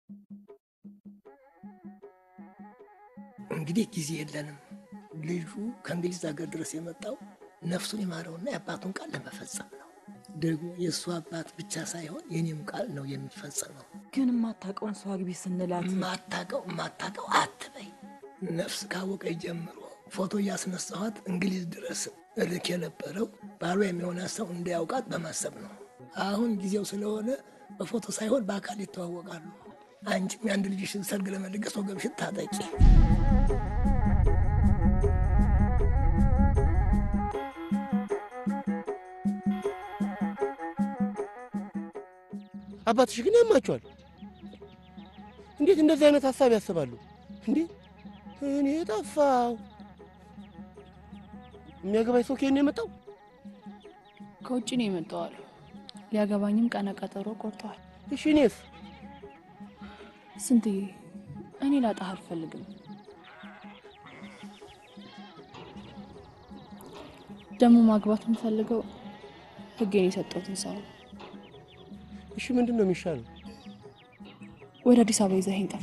እንግዲህ ጊዜ የለንም። ልጁ ከእንግሊዝ ሀገር ድረስ የመጣው ነፍሱን የማረውና የአባቱን ቃል ለመፈጸም ነው። ደግሞ የእሱ አባት ብቻ ሳይሆን የኔም ቃል ነው የሚፈጸመው። ግን የማታውቀውን ሰው አግቢ ስንላት ማታቀው ማታቀው አትበይ። ነፍስ ካወቀ ጀምሮ ፎቶ እያስነሳኋት እንግሊዝ ድረስ እልክ የነበረው ባሏ የሚሆናት ሰው እንዲያውቃት በማሰብ ነው። አሁን ጊዜው ስለሆነ በፎቶ ሳይሆን በአካል ይተዋወቃሉ። አንቺም የአንድ ልጅሽን ሰርግ ለመደገስ ወገብሽን ታጠቂ። አባትሽ ግን ያማቸዋል። እንዴት እንደዚህ አይነት ሀሳብ ያስባሉ እንዴ? እኔ ጠፋው። የሚያገባኝ ሰው ከየት ነው የመጣው? ከውጭ ነው የመጣው አሉ። ሊያገባኝም ቀነ ቀጠሮ ቆርጠዋል። እሺ እኔስ? ስንትዬ እኔ ላጣህ አልፈልግም። ደግሞ ማግባት የምፈልገው ህጌን የሰጠሁትን ሰው ነው። እሺ ምንድን ነው የሚሻለው? ወደ አዲስ አበባ ይዘኸኝ ጠፋ።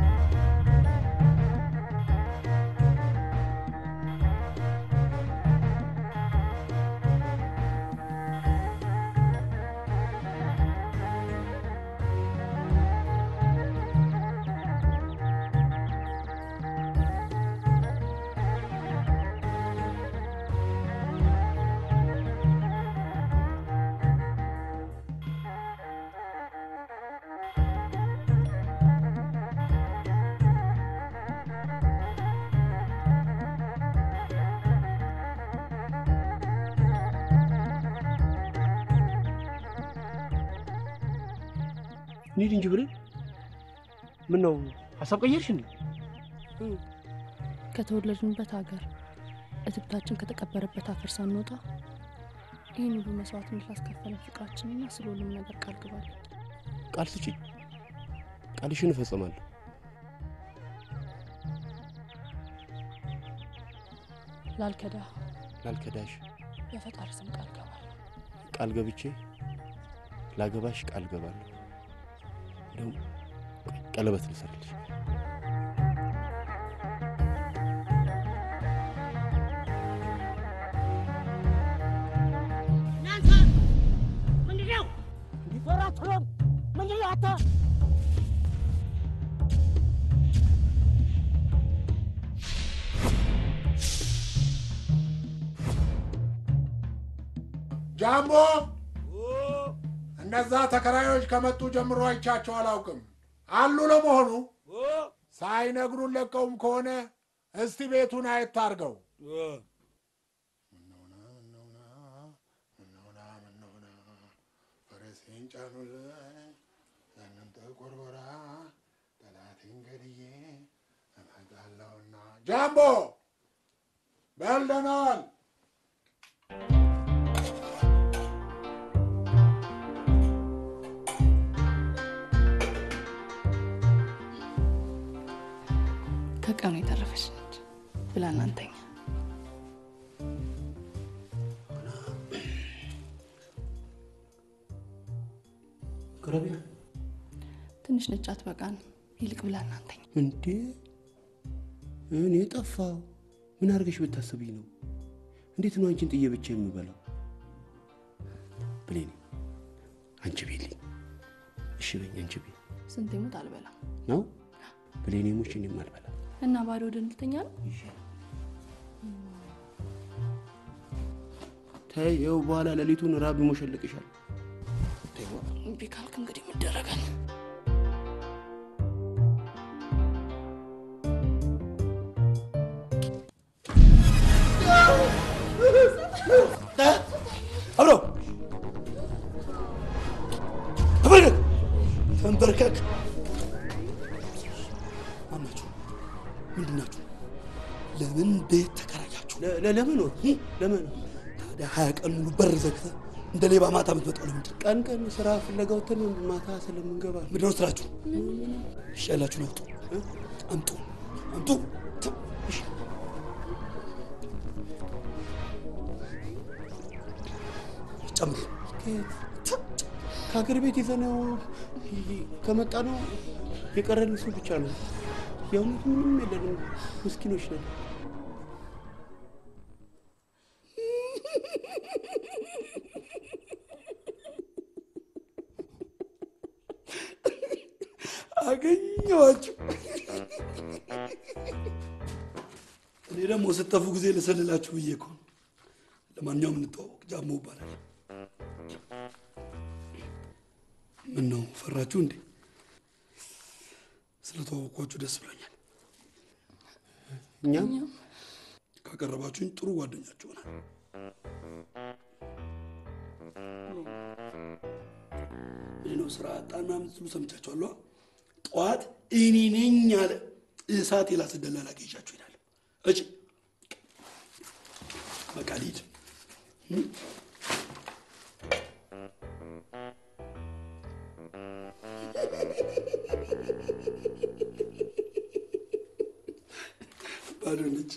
እንሂድ እንጂ ብሬ። ምን ነው ሀሳብ ቀየርሽ እንዴ? ከተወለድንበት ሀገር እትብታችን ከተቀበረበት አፈር ሳንወጣ ይህን ሁሉ መስዋዕትነት ላስከፈለ ፍቅራችንና ስለ ሁሉም ነገር ቃል ግባለን። ቃል ስጪ። ቃልሽን እፈጽማለሁ። ላልከዳ ላልከዳሽ በፈጣሪ ስም ቃል ገባለሁ። ቃል ገብቼ ላገባሽ ቃል ገባለሁ። እንደውም ቆይ ቀለበት ልሰርልሽ። እናንተ ምንድን ነው ዞር አትሎም? ምንድን ነው አታ ጃምቦ እነዛ ተከራዮች ከመጡ ጀምሮ አይቻቸው አላውቅም። አሉ ለመሆኑ? ሳይነግሩን ለቀውም ከሆነ እስቲ ቤቱን አየት አድርገው። ፈረሴን ጫኑልኝ ያንን ጥቁር ጎራ ጠላቴን ገድዬ እመጣለሁና። ጃምቦ በልደናል። ከቀኑ የተረፈች ነች ብላ እናንተኛ ቅረቢ። ትንሽ ነች አትበቃን። ይልቅ ብላ እናንተኛ እንዴ እኔ ጠፋው። ምን አድርገሽ ብታስብኝ ነው? እንዴት ነው አንቺን ጥዬ ብቻ የምበላው? ብሌኔ አንቺ ቤልኝ። እሺ በኝ አንቺ ቤ ስንት ሙት አልበላም ነው ብሌኔ ሙች እኔም አልበላ እና ባዶ ወደ እንድተኛ ነው። ተይ፣ ይኸው በኋላ ሌሊቱን ራብ ይሞሸልቅሻል። እምቢ ካልክ እንግዲህ ምደረጋል። አብሮ ተንበርከክ ተንበርከክ። ማናችሁ? ምንድን ናችሁ? ለምን ቤት ተከራያችሁ? ለምን ወር ለምን ታዲያ ሀያ ቀን ሙሉ በር ዘግተህ እንደ ሌባ ማታ የምትመጣው ለምንድን ነው? ቀን ቀን ስራ ፍለጋ ወተን ማታ ስለምንገባ ምንድን ነው ስራችሁ? እሺ ያላችሁን አውጡ፣ አምጡ፣ አምጡ። እሺ ጨምሩ። ከሀገር ቤት ይዘነው ከመጣ ነው የቀረን ሰው ብቻ ነው። የእውነት ምንም የለንም፣ ምስኪኖች ነን። አገኘኋችሁ። እኔ ደግሞ ስጠፉ ጊዜ ልሰልላችሁ ብዬ እኮ ነው። ለማንኛውም እንተዋወቅ፣ ጃሞ ይባላል። ምን ነው ፈራችሁ እንዴ? ስለተዋወቅኳችሁ ደስ ብሎኛል። እኛም ካቀረባችሁኝ ጥሩ ጓደኛችሁ ሆናል። ምን ነው ስራ አጣና ምትሉ ሰምቻችኋለሁ። ጠዋት እኔ ነኝ አለ እሳት የላስደላላ ገይዣችሁ ይላል። እጭ በቃ ልሂድ። ባዶ ነች።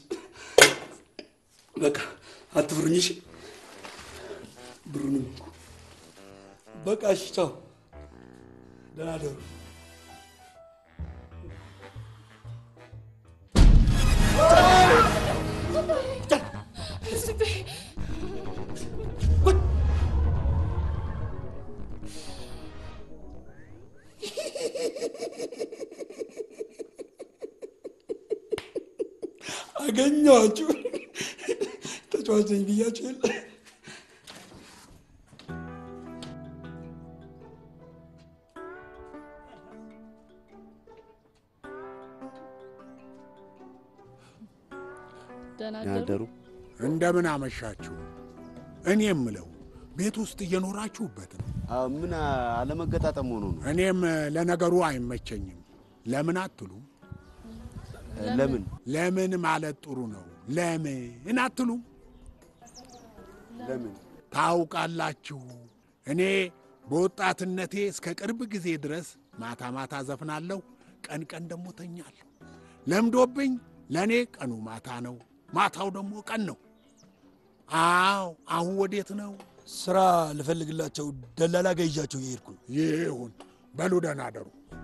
በቃ አትፍሩኝ። እሺ ብሩንም በቃ እሺ፣ ቻው፣ ደህና ደሩ። አገኘኋችሁ። ተጫዋች ነኝ ብያችሁ የለ ደህና ያደሩ እንደምን አመሻችሁ። እኔ የምለው ቤት ውስጥ እየኖራችሁበት ነው። አዎ፣ ምን አለመገጣጠም ሆኖ ነው? እኔም ለነገሩ አይመቸኝም። ለምን አትሉም? ለምን ለምን ማለት ጥሩ ነው። ለምን አትሉም? ለምን ታውቃላችሁ፣ እኔ በወጣትነቴ እስከ ቅርብ ጊዜ ድረስ ማታ ማታ ዘፍናለሁ፣ ቀን ቀን ደግሞ ተኛለሁ። ለምዶብኝ ለእኔ ቀኑ ማታ ነው፣ ማታው ደግሞ ቀን ነው። አዎ፣ አሁን ወዴት ነው? ስራ ልፈልግላቸው ደላላ ገይዣቸው እየሄድኩ ነው። ይሁን በሉ፣ ደህና አደሩ።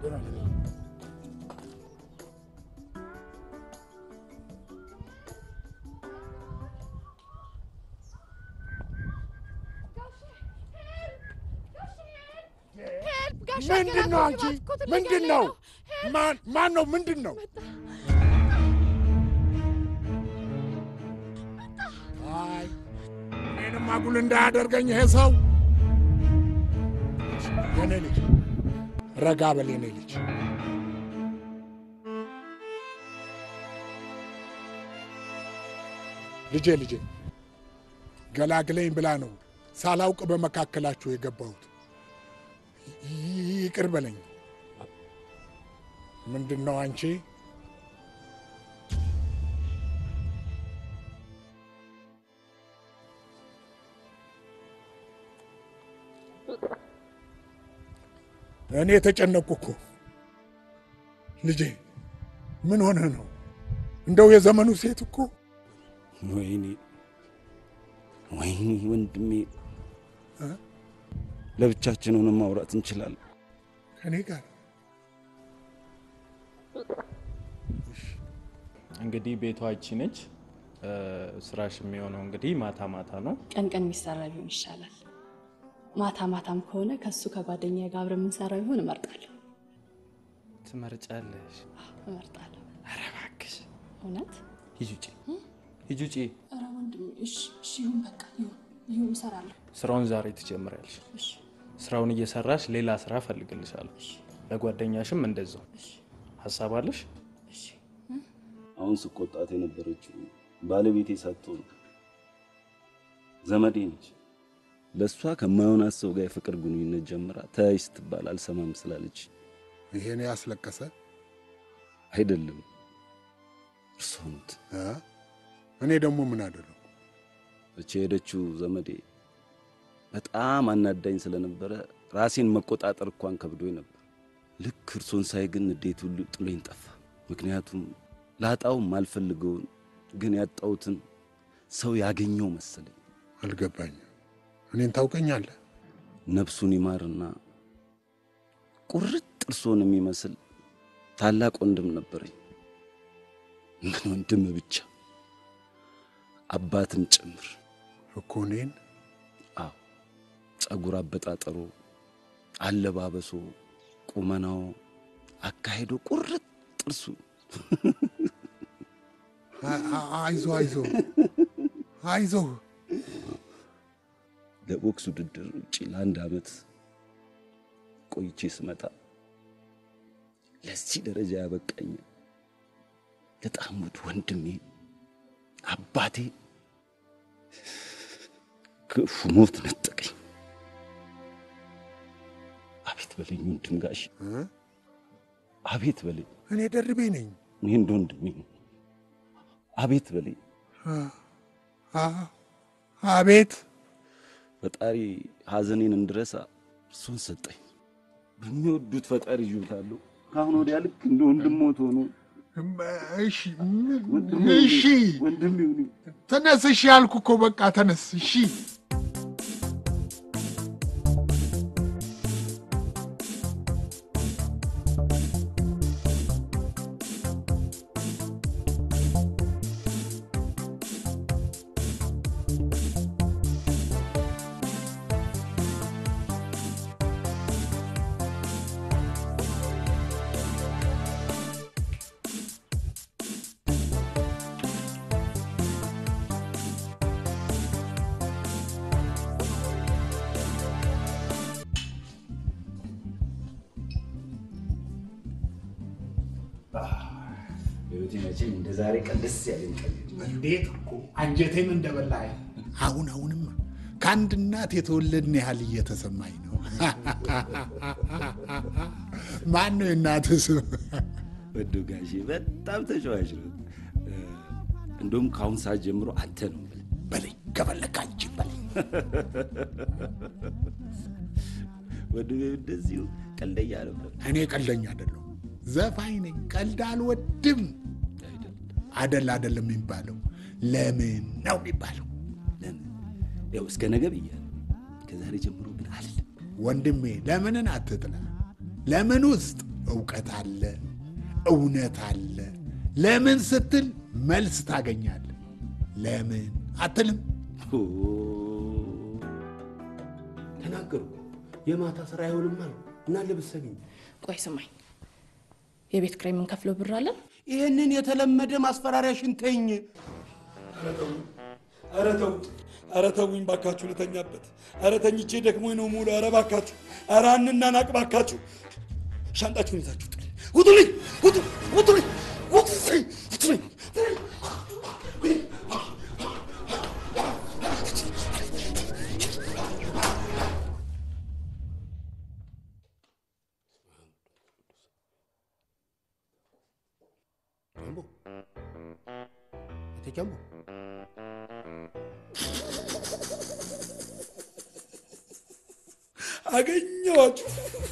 ምንድን ነው አንቺ? ምንድን ነው? ማን ማን ነው? ምንድን ነው? አይ እኔንም አጉል እንዳያደርገኝ ይሄ ሰው። የኔ ልጅ ረጋ በል የኔ ልጅ። ልጄ ልጄ ገላግለኝ ብላ ነው ሳላውቅ በመካከላችሁ የገባሁት። ይቅር በለኝ። ምንድን ነው አንቺ? እኔ የተጨነቅኩ እኮ ልጄ፣ ምን ሆነ ነው? እንደው የዘመኑ ሴት እኮ ወይኔ ወይኔ ወንድሜ፣ ለብቻችን ሆነን ማውራት እንችላለን። ከኔ ጋር እንግዲህ ቤቷ ይቺ ነች። ስራሽ የሚሆነው እንግዲህ ማታ ማታ ነው። ቀን ቀን የሚሰራ ቢሆን ይሻላል። ማታ ማታም ከሆነ ከሱ ከጓደኛ ጋር አብረን የምንሰራ ቢሆን እመርጣለሁ ትመርጫለሽ? እመርጣለሁ። ኧረ እባክሽ እውነት ሂጂ ውጪ፣ ሂጂ ውጪ። ኧረ ወንድሜ፣ እሺ እሺ፣ ይሁን በቃ ይሁን ይሁን፣ እሰራለሁ። ስራውን ዛሬ ትጀምሪያለሽ። እሺ ስራውን እየሰራሽ ሌላ ስራ እፈልግልሻለሁ። ለጓደኛሽም እንደዛው። ሀሳብ አለሽ? እሺ አሁን ስቆጣት የነበረችው ባለቤቴ ሳትሆን ዘመዴ ነች። ለእሷ ከማይሆናት ሰው ጋር የፍቅር ግንኙነት ጀምራ ተያይ ስትባል አልሰማም ስላለች ይሄን ያስለቀሰ አይደለም እርስዎ ኖት። እ? እኔ ደግሞ ምን አደረጉ? እቺ የሄደችው ዘመዴ በጣም አናዳኝ ስለነበረ ራሴን መቆጣጠር እንኳን ከብዶኝ ነበር። ልክ እርሶን ሳይ ግን እንዴት ሁሉ ጥሎኝ ጠፋ። ምክንያቱም ላጣው ማልፈልገውን ግን ያጣሁትን ሰው ያገኘው መሰለኝ። አልገባኝም። እኔን ታላቅ ወንድም ነበረኝ። ምን ወንድም ብቻ አባትም ጭምር እኮ እኔን አዎ ጸጉር አበጣጠሩ፣ አለባበሱ፣ ቁመናው፣ አካሄዶ ቁርጥ ጥርሱ አ- አ- አይዞ አይዞ አይዞ ለቦክስ ውድድር ውጭ ለአንድ ዓመት ቆይቼ ስመጣ ለዚህ ደረጃ ያበቃኝ በጣም ውድ ወንድሜ አባቴ ክፉ ሞት ነጠቀኝ። አቤት በለኝ ወንድም ጋሽ፣ አቤት በለኝ። እኔ ደርቤ ነኝ። እኔ እንደ ወንድሜ ነው። አቤት በለኝ። አ- አ- አቤት ፈጣሪ ሐዘኔን እንድረሳ እርሱን ሰጠኝ። በሚወዱት ፈጣሪ ይዤዋለሁ። ከአሁን ወዲያ ልክ እንደ ወንድሞት ሆኖ እሺ ወንድሜ እሺ ወንድሜ ሁኑ። ተነስ። እሺ ያልኩ እኮ በቃ ተነስ። እሺ በሕይወቴ መቼም እንደ ዛሬ ቀን ደስ ያለኝ ቀን የለም። እንዴት እኮ አንጀቴን እንደበላህ። አሁን አሁንማ ከአንድ እናት የተወለድን ያህል እየተሰማኝ ነው። ማን ነው የእናትህ ስም? ወዶ ጋሼ በጣም ተጫዋች ነው። እንደውም ከአሁን ሰዓት ጀምሮ አንተ ነው የምልህ። በለኝ ከፈለክ አንቺ በለኝ። ወዶ እንደዚሁ ቀልደኛ ነበር እኔ ቀልደኛ አይደለሁም፣ ዘፋኝ ነኝ። ቀልድ አልወድም። አይደል? አደል አደለም የሚባለው ለምን ነው የሚባለው? ለምን ያው እስከ ነገ ብያለሁ። ከዛሬ ጀምሮ ግን አልልም። ወንድሜ ለምንን አትጥላ። ለምን ውስጥ እውቀት አለ፣ እውነት አለ። ለምን ስትል መልስ ታገኛለህ። ለምን አትልም? ኦ፣ ተናገሩ። የማታ ስራ አይሆንም አሉ እና ልብሰኝ ቆይ ስማኝ፣ የቤት ኪራይ የምንከፍለው ብር አለን? ይህንን የተለመደ ማስፈራሪያሽን ተኝ። ኧረ ተውት፣ ኧረ ተውኝ ባካችሁ፣ ልተኛበት። ኧረ ተኝቼ ደክሞኝ ነው ሙሉ። ኧረ ባካችሁ፣ ኧረ አንናናቅ ባካችሁ። ሻንጣችሁን ይዛችሁ ጥል ውጡልኝ፣ ውጡ፣ ውጡልኝ፣ ውጡልኝ፣ ውጡልኝ። ጃምቦ እቴ ጃምቦ አገኘኋችሁ።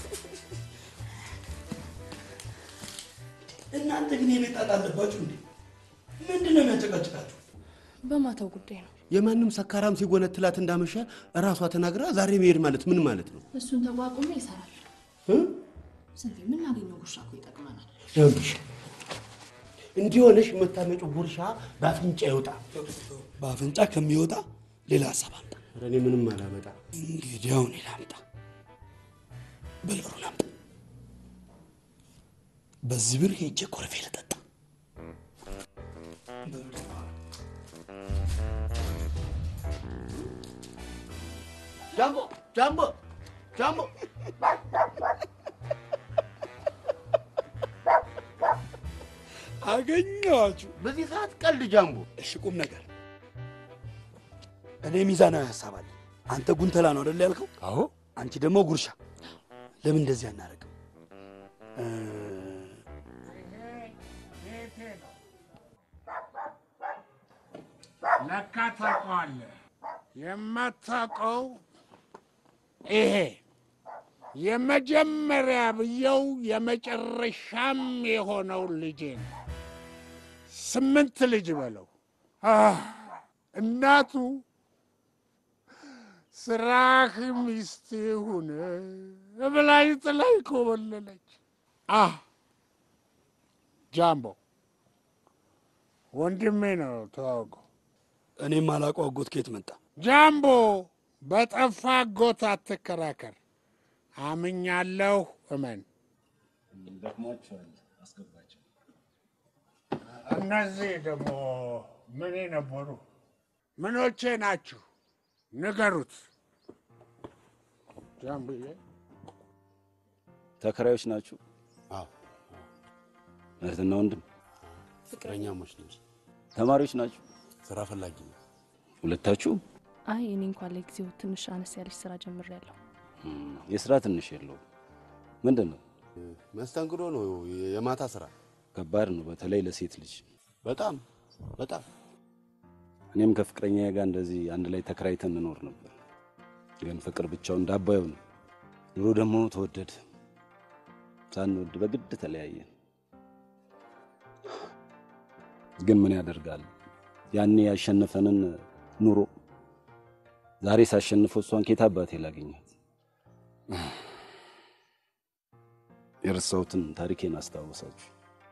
እናንተ ግን የቤት ጣጣ አለባችሁ እንዴ? ምንድን ነው የሚያጨቃጭቃችሁ? በማታው ጉዳይ ነው። የማንም ሰካራም ሲጎነትላት እንዳመሸ እራሷ ተናግራ ዛሬ መሄድ ማለት ምን ማለት ነው? እሱን ተቋቁሞ ይሰራል። እ? ስንቴ የምናገኘው ጉርሻ እኮ ይጠቅመናል። ይኸውልሽ እንዲህ ሆነሽ የምታመጪው ጉርሻ በአፍንጫ ይወጣ። በአፍንጫ ከሚወጣ ሌላ ሀሳብ አምጣ። ኧረ እኔ ምንም አላመጣ። እንግዲህ አሁን ሌላ አምጣ። በልበሩን አምጣ። በዚህ ብር ሄጄ ኮረፌ ልጠጣ። ጃምቦ ጃምቦ ጃምቦ አገኘኋችሁ። በዚህ ሰዓት ቀልድ ጃምቦ። እሺ ቁም ነገር። እኔ ሚዛናዊ ሀሳብ አለ። አንተ ጉንተላ ነው አይደል ያልከው? አዎ። አንቺ ደግሞ ጉርሻ። ለምን እንደዚህ አናደርግም? እ፣ ለካ ታውቀዋለህ። የማታውቀው ይሄ የመጀመሪያ ብየው የመጨረሻም የሆነው ልጄ ነው። ስምንት ልጅ በለው። አህ፣ እናቱ ስራህ ሚስት ሁን ብላኝ ጥላኝ ኮበለለች። አህ ጃምቦ ወንድሜ ነው ተዋውቀው። እኔም አላውቀው አጎት ከየት መጣ? ጃምቦ በጠፋ አጎት አትከራከር። አምኛለሁ፣ እመን። ደክሟቸዋል፣ አስገባቸው። እነዚህ ደግሞ ምኔ ነበሩ? ምኖቼ ናችሁ? ንገሩት። ጃምብዬ ተከራዮች ናችሁ? አዎ እህትና ወንድም? ፍቅረኛሞች ነን። ተማሪዎች ናችሁ? ስራ ፈላጊ ነው። ሁለታችሁ? አይ እኔ እንኳን ለጊዜው ትንሽ አነስ ያለች ስራ ጀምሬያለሁ። እም፣ የስራ ትንሽ የለውም። ምንድን ነው? መስተንግዶ ነው፣ የማታ ስራ። ከባድ ነው፣ በተለይ ለሴት ልጅ። በጣም በጣም እኔም ከፍቅረኛ ጋር እንደዚህ አንድ ላይ ተከራይተን እንኖር ነበር። ግን ፍቅር ብቻውን እንዳባዩ ነው። ኑሮ ደግሞ ተወደደ። ሳንወድ በግድ ተለያየን። ግን ምን ያደርጋል፣ ያኔ ያሸነፈንን ኑሮ ዛሬ ሳሸንፈው እሷን ኬት አባቴ ላገኛት? የረሳሁትን ታሪኬን አስታወሳችሁ።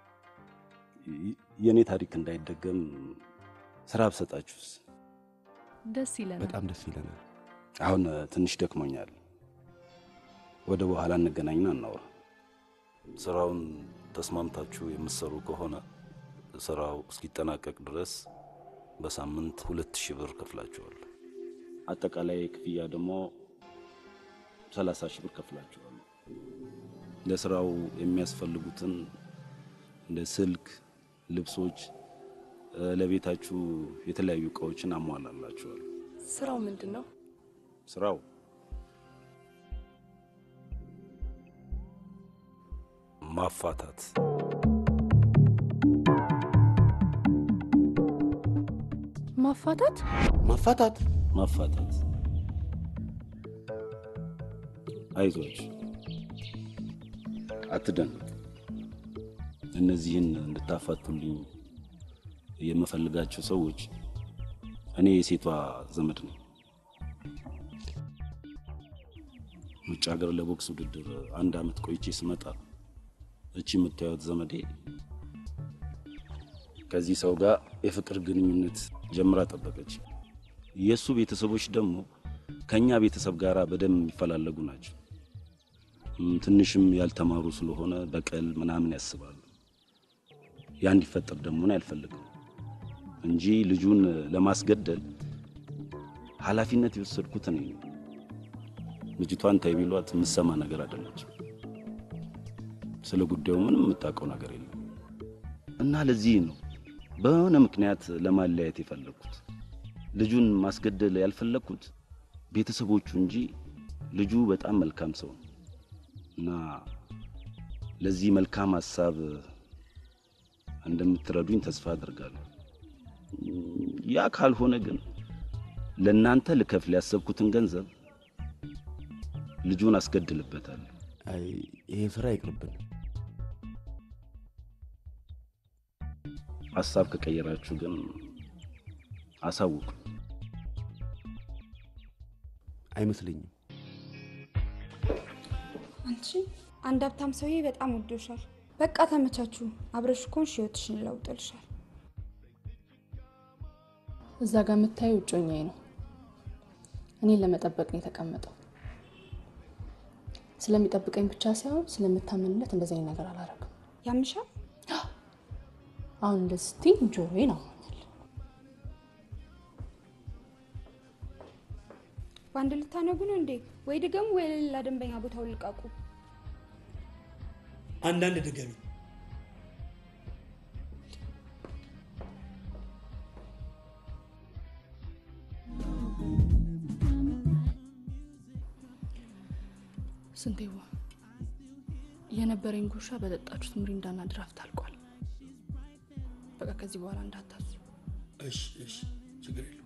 የእኔ ታሪክ እንዳይደገም ስራ ብሰጣችሁስ? ደስ ይለናል። በጣም ደስ ይለናል። አሁን ትንሽ ደክሞኛል። ወደ በኋላ እንገናኝና እናውራ። ስራውን ተስማምታችሁ የምትሰሩ ከሆነ ስራው እስኪጠናቀቅ ድረስ በሳምንት ሁለት ሺህ ብር ከፍላችኋል። አጠቃላይ ክፍያ ደግሞ ሰላሳ ሺህ ብር ከፍላችኋል። ለስራው የሚያስፈልጉትን እንደ ስልክ፣ ልብሶች፣ ለቤታችሁ የተለያዩ እቃዎችን አሟላላችኋል። ስራው ምንድን ነው? ስራው ማፋታት ማፋታት? ማፋታት ማፋታት። አይዟችሁ፣ አትደንቅ። እነዚህን እንድታፋቱልኝ የምፈልጋቸው ሰዎች እኔ የሴቷ ዘመድ ነኝ። ውጭ ሀገር ለቦክስ ውድድር አንድ አመት ቆይቼ ስመጣ እቺ የምታዩት ዘመዴ ከዚህ ሰው ጋር የፍቅር ግንኙነት ጀምራ ጠበቀች። የእሱ ቤተሰቦች ደግሞ ከእኛ ቤተሰብ ጋር በደንብ የሚፈላለጉ ናቸው። እም፣ ትንሽም ያልተማሩ ስለሆነ በቀል ምናምን ያስባሉ። ያ እንዲፈጠር ደግሞ እኔ አልፈልግም እንጂ ልጁን ለማስገደል ኃላፊነት የወሰድኩት እኔ ነኝ። ልጅቷን ታይ ቢሏት የምትሰማ ነገር አይደለችም። ስለ ጉዳዩ ምንም የምታውቀው ነገር የለም እና ለዚህ ነው በሆነ ምክንያት ለማለያየት የፈለግኩት። ልጁን ማስገደል ያልፈለግኩት ቤተሰቦቹ እንጂ ልጁ በጣም መልካም ሰው ነው እና ለዚህ መልካም ሀሳብ እንደምትረዱኝ ተስፋ አድርጋለሁ። ያ ካልሆነ ግን ለእናንተ ልከፍል ያሰብኩትን ገንዘብ ልጁን አስገድልበታለሁ። አይ ይሄ ስራ ይቅርብን። ሀሳብ ከቀየራችሁ ግን አሳውቁ። አይመስለኝም። አንቺ አንድ ሀብታም ሰውዬ በጣም ወዶሻል። በቃ ተመቻችሁ። አብረሽ ኮንሽ ህይወትሽን ይለውጥልሻል። እዛ ጋር የምታየው እጮኛዬ ነው። እኔን ለመጠበቅ ነው የተቀመጠው። ስለሚጠብቀኝ ብቻ ሳይሆን ስለምታመንለት እንደዚህ አይነት ነገር አላረግም። ያምሻል። አሁን እንደዚህ ስትይ ጆሮዬን ነው በአንድ ልታነጉ ነው እንዴ? ወይ ድገሙ ወይ ለሌላ ደንበኛ ቦታው ልቃቁ። አንዳንድ ድገሚ። ስንቴዋ የነበረኝ ጉርሻ በጠጣችሁት ምሪንዳና ድራፍት አልቋል። በቃ ከዚህ በኋላ እንዳታዙ። እሺ፣ እሺ፣ ችግር የለም።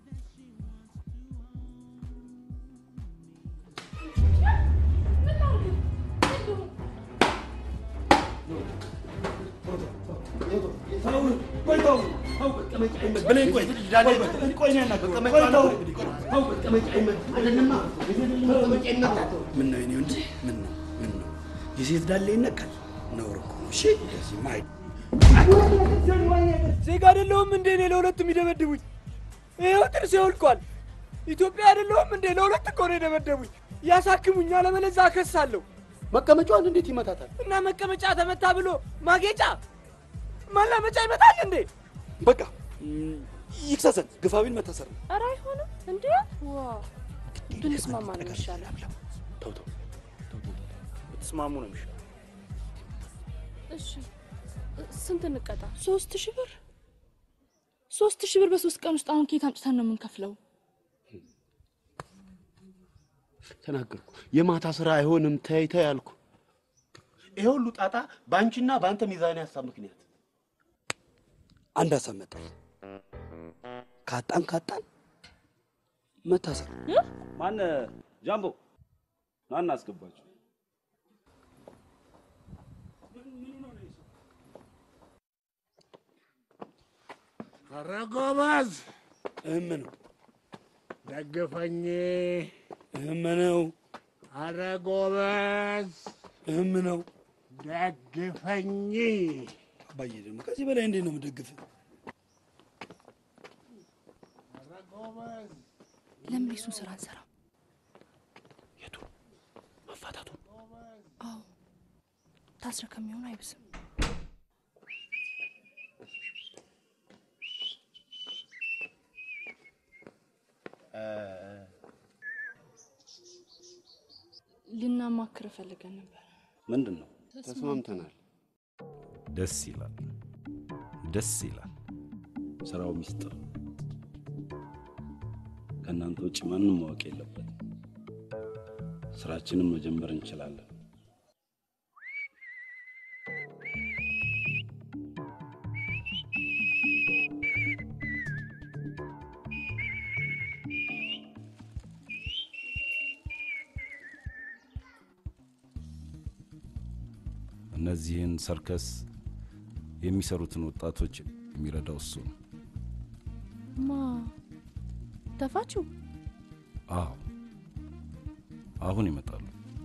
ምን ነው የኔ ወንድ? ምን ነው ምን ነው? የሴት ዳሌ ይነካል? ነውር እኮ ነው። እሺ፣ እንደዚህ ማይ ዜጋ አይደለሁም እንዴ እኔ ለሁለቱ የሚደበድቡኝ? ይኸው ጥርሴ ወልቋል። ኢትዮጵያ አይደለሁም እንዴ ለሁለት እኮ ነው የደበደቡኝ። ያሳክሙኝ፣ አለበለዚያ አከሳለሁ። መቀመጫዋን እንዴት ይመታታል? እና መቀመጫ ተመታ ብሎ ማጌጫ ማላመጫ ይመታል እንዴ? በቃ ይክሰሰን፣ ግፋቢል መታሰር ነው። ኧረ አይሆንም እንዴ! ዋ ብንስማማ ነው የሚሻለው። ተው ተው ብትስማሙ ነው የሚሻለው። እሺ ስንት እንቀጣ? ሶስት ሺህ ብር ሶስት ሺህ ብር በሶስት ቀን ውስጥ አሁን ከየት አምጥተን ነው የምንከፍለው? ተናገርኩ። የማታ ስራ አይሆንም፣ ተይ ተይ አልኩ። ይሄ ሁሉ ጣጣ በአንቺና በአንተ ሚዛን ሀሳብ ምክንያት አንድ ሀሳብ መጣ። ካጣን ካጣን መታሰር ማነ ጃምቦ ናና አስገባችሁ። ኧረ ጎበዝ እህም ነው ደግፈኝ። እህም ነው ኧረ ጎበዝ እህም ነው። ደግፈኝ። አባዬ ደግሞ ከዚህ በላይ እንዴት ነው የምደግፍ? ኧረ ጎበዝ ለምን የሱን ስራ አንሰራም? የቱ መፋታቱ አዎ ታስረ ከሚሆን አይብስም። ልናማክር ፈልገን ነበር። ምንድን ነው? ተስማምተናል። ደስ ይላል፣ ደስ ይላል። ስራው ሚስጥር ነው። ከእናንተ ውጭ ማንም ማወቅ የለበትም። ስራችንን መጀመር እንችላለን። እነዚህን ሰርከስ የሚሰሩትን ወጣቶች የሚረዳው እሱ ነው። ማ ተፋችሁ? አዎ አሁን ይመጣሉ።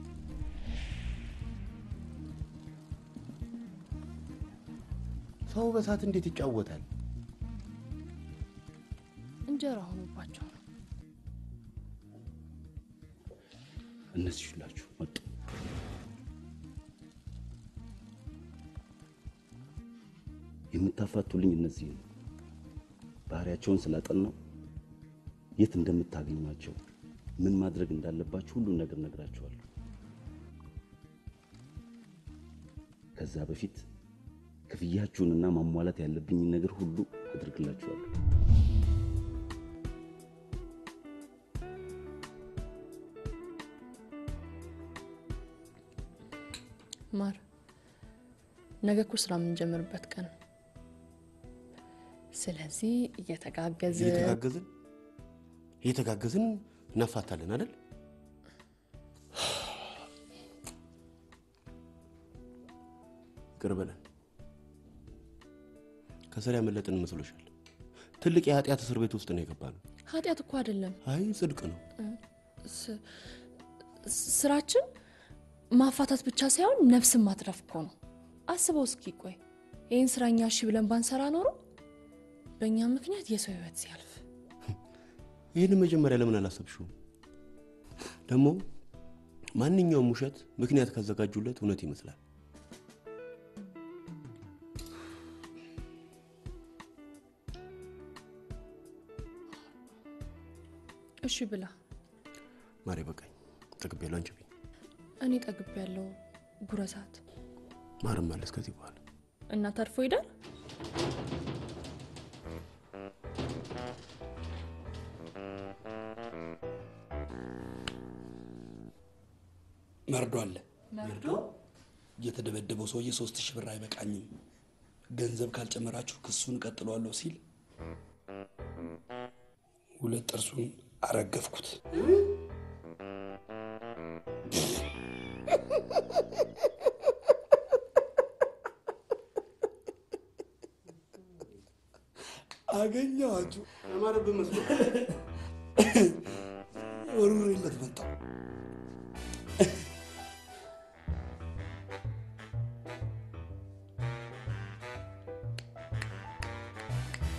ሰው በሳት እንዴት ይጫወታል? እንጀራ ሆኖባቸው ነው። እነዚህ ሁላችሁ መጡ። የምታፋቱልኝ እነዚህ ነው። ባህሪያቸውን ስላጠናው የት እንደምታገኟቸው ምን ማድረግ እንዳለባችሁ ሁሉን ነገር ነግራችኋለሁ። ከዛ በፊት ክፍያችሁንና ማሟላት ያለብኝን ነገር ሁሉ አድርግላችኋለሁ። ማር ነገ እኮ ስራ የምንጀምርበት ቀን ነው። ስለዚህ እየተጋገዝን እየተጋገዝን እየተጋገዝን እናፋታለን አይደል? ይቅር በለን። ከስር ያመለጥን መስሎሻል? ትልቅ የኃጢአት እስር ቤት ውስጥ ነው የገባ ነው። ኃጢአት እኮ አይደለም። አይ ጽድቅ ነው። ስ- ስራችን ማፋታት ብቻ ሳይሆን ነፍስን ማትረፍ እኮ ነው። አስበው እስኪ ቆይ ይህን ስራ እኛ እሺ ብለን ባንሰራ ኖሮ በእኛ ምክንያት የሰው ህይወት ሲያልፍ ይህን መጀመሪያ ለምን አላሰብሽውም? ደግሞ ማንኛውም ውሸት ምክንያት ካዘጋጁለት እውነት ይመስላል። እሺ ብላ ማሬ በቃኝ፣ ጠግቤያለሁ። አንቺ ብኝ። እኔ ጠግብ ያለው ጉረሳት ማርም አለስ ከዚህ በኋላ እና ተርፎ ይዳል መርዶ አለ። የተደበደበው ሰውዬ ሶስት ሺህ ብር አይበቃኝም፣ ገንዘብ ካልጨመራችሁ ክሱን እቀጥለዋለሁ ሲል ሁለት ጥርሱን አረገፍኩት። አገኘኋችሁ። ያማረብህ መስሎ ወርውሬለት መጣሁ።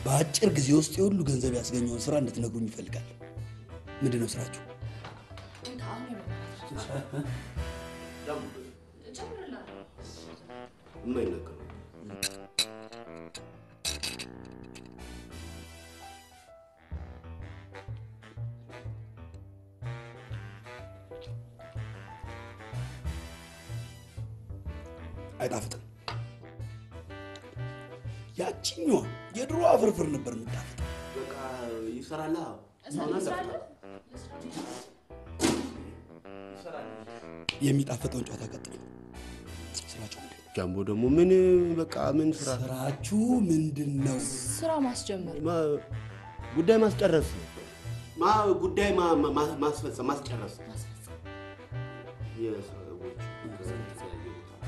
በአጭር ጊዜ ውስጥ የሁሉ ገንዘብ ያስገኘውን ስራ እንድትነግሩኝ ይፈልጋል። ምንድን ነው ስራችሁ? የማይነገሩ አይጣፍጥም። ያችኛዋ የድሮ ፍርፍር ነበር የምጣፍጥ። በቃ ይሰራላ። የሚጣፍጠውን ጨዋታ ቀጥሉ። ስራችሁ ምንድን ነው? ጃምቦ ደግሞ ምን በቃ ምን ስራ ስራችሁ ምንድን ነው? ስራ ማስጀመር ማ- ጉዳይ ማስጨረስ ማ ጉዳይ ማ- ማ- ማስፈጸም ማስጨረስ የሰዎች የተለያየ ቦታ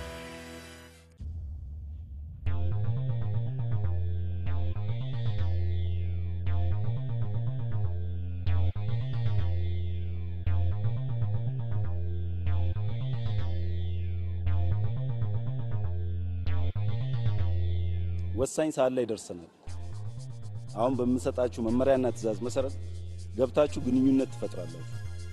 ወሳኝ ሰዓት ላይ ደርሰናል። አሁን በምሰጣችሁ መመሪያና ትዕዛዝ መሰረት ገብታችሁ ግንኙነት ትፈጥራላችሁ።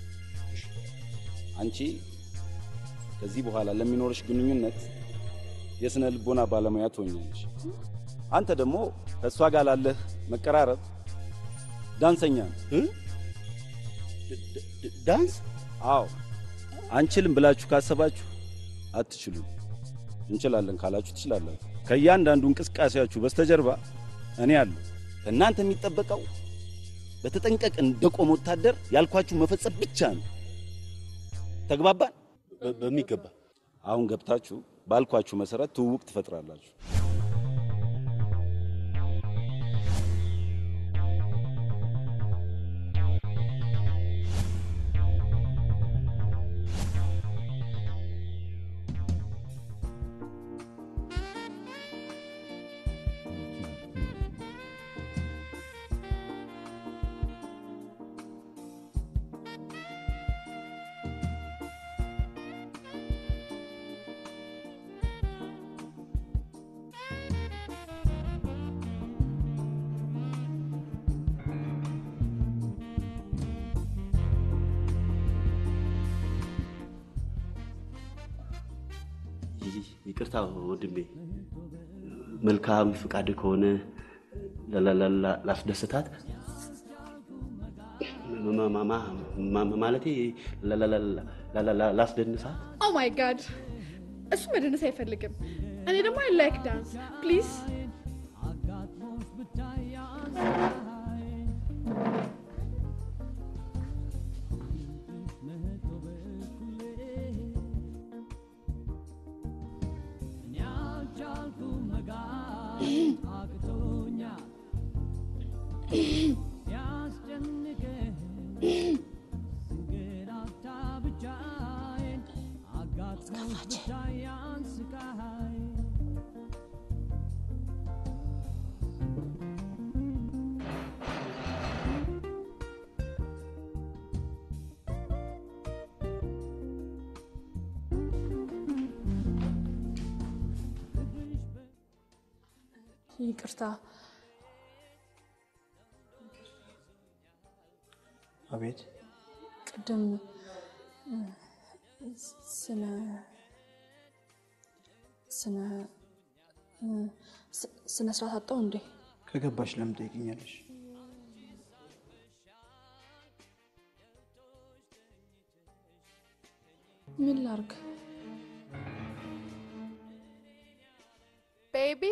አንቺ ከዚህ በኋላ ለሚኖርሽ ግንኙነት የስነ ልቦና ባለሙያ ትሆኛለሽ። አንተ ደግሞ ከእሷ ጋር ላለህ መቀራረብ ዳንሰኛ ነህ። ዳንስ? አዎ። አንችልም ብላችሁ ካሰባችሁ አትችሉም። እንችላለን ካላችሁ ትችላላችሁ። ከእያንዳንዱ እንቅስቃሴያችሁ በስተጀርባ እኔ አለሁ። ከእናንተ የሚጠበቀው በተጠንቀቅ እንደቆመ ወታደር ያልኳችሁ መፈጸም ብቻ ነው። ተግባባን? በሚገባ አሁን ገብታችሁ ባልኳችሁ መሰረት ትውውቅ ትፈጥራላችሁ። ይቅርታ ወንድሜ፣ መልካም ፍቃድ ከሆነ ላ- ላ- ላ- ላስደስታት ማ- ማ- ማ- ማ- ማለቴ ላ- ላ- ላ- ላ- ላ- ላ- ላስደንሳት ኦ ማይ ጋድ እሱ መደነስ አይፈልግም። እኔ ደግሞ አይ ላይክ ዳንስ ፕሊዝ። ይቅርታ አቤት ቅድም እ፣ ስለ ስነ እ፣ ስ- ስነ ስርዓት አጣው እንዴ? ከገባሽ ለምን ጠይቅኛለሽ? ምን ላርግ? ቤቢ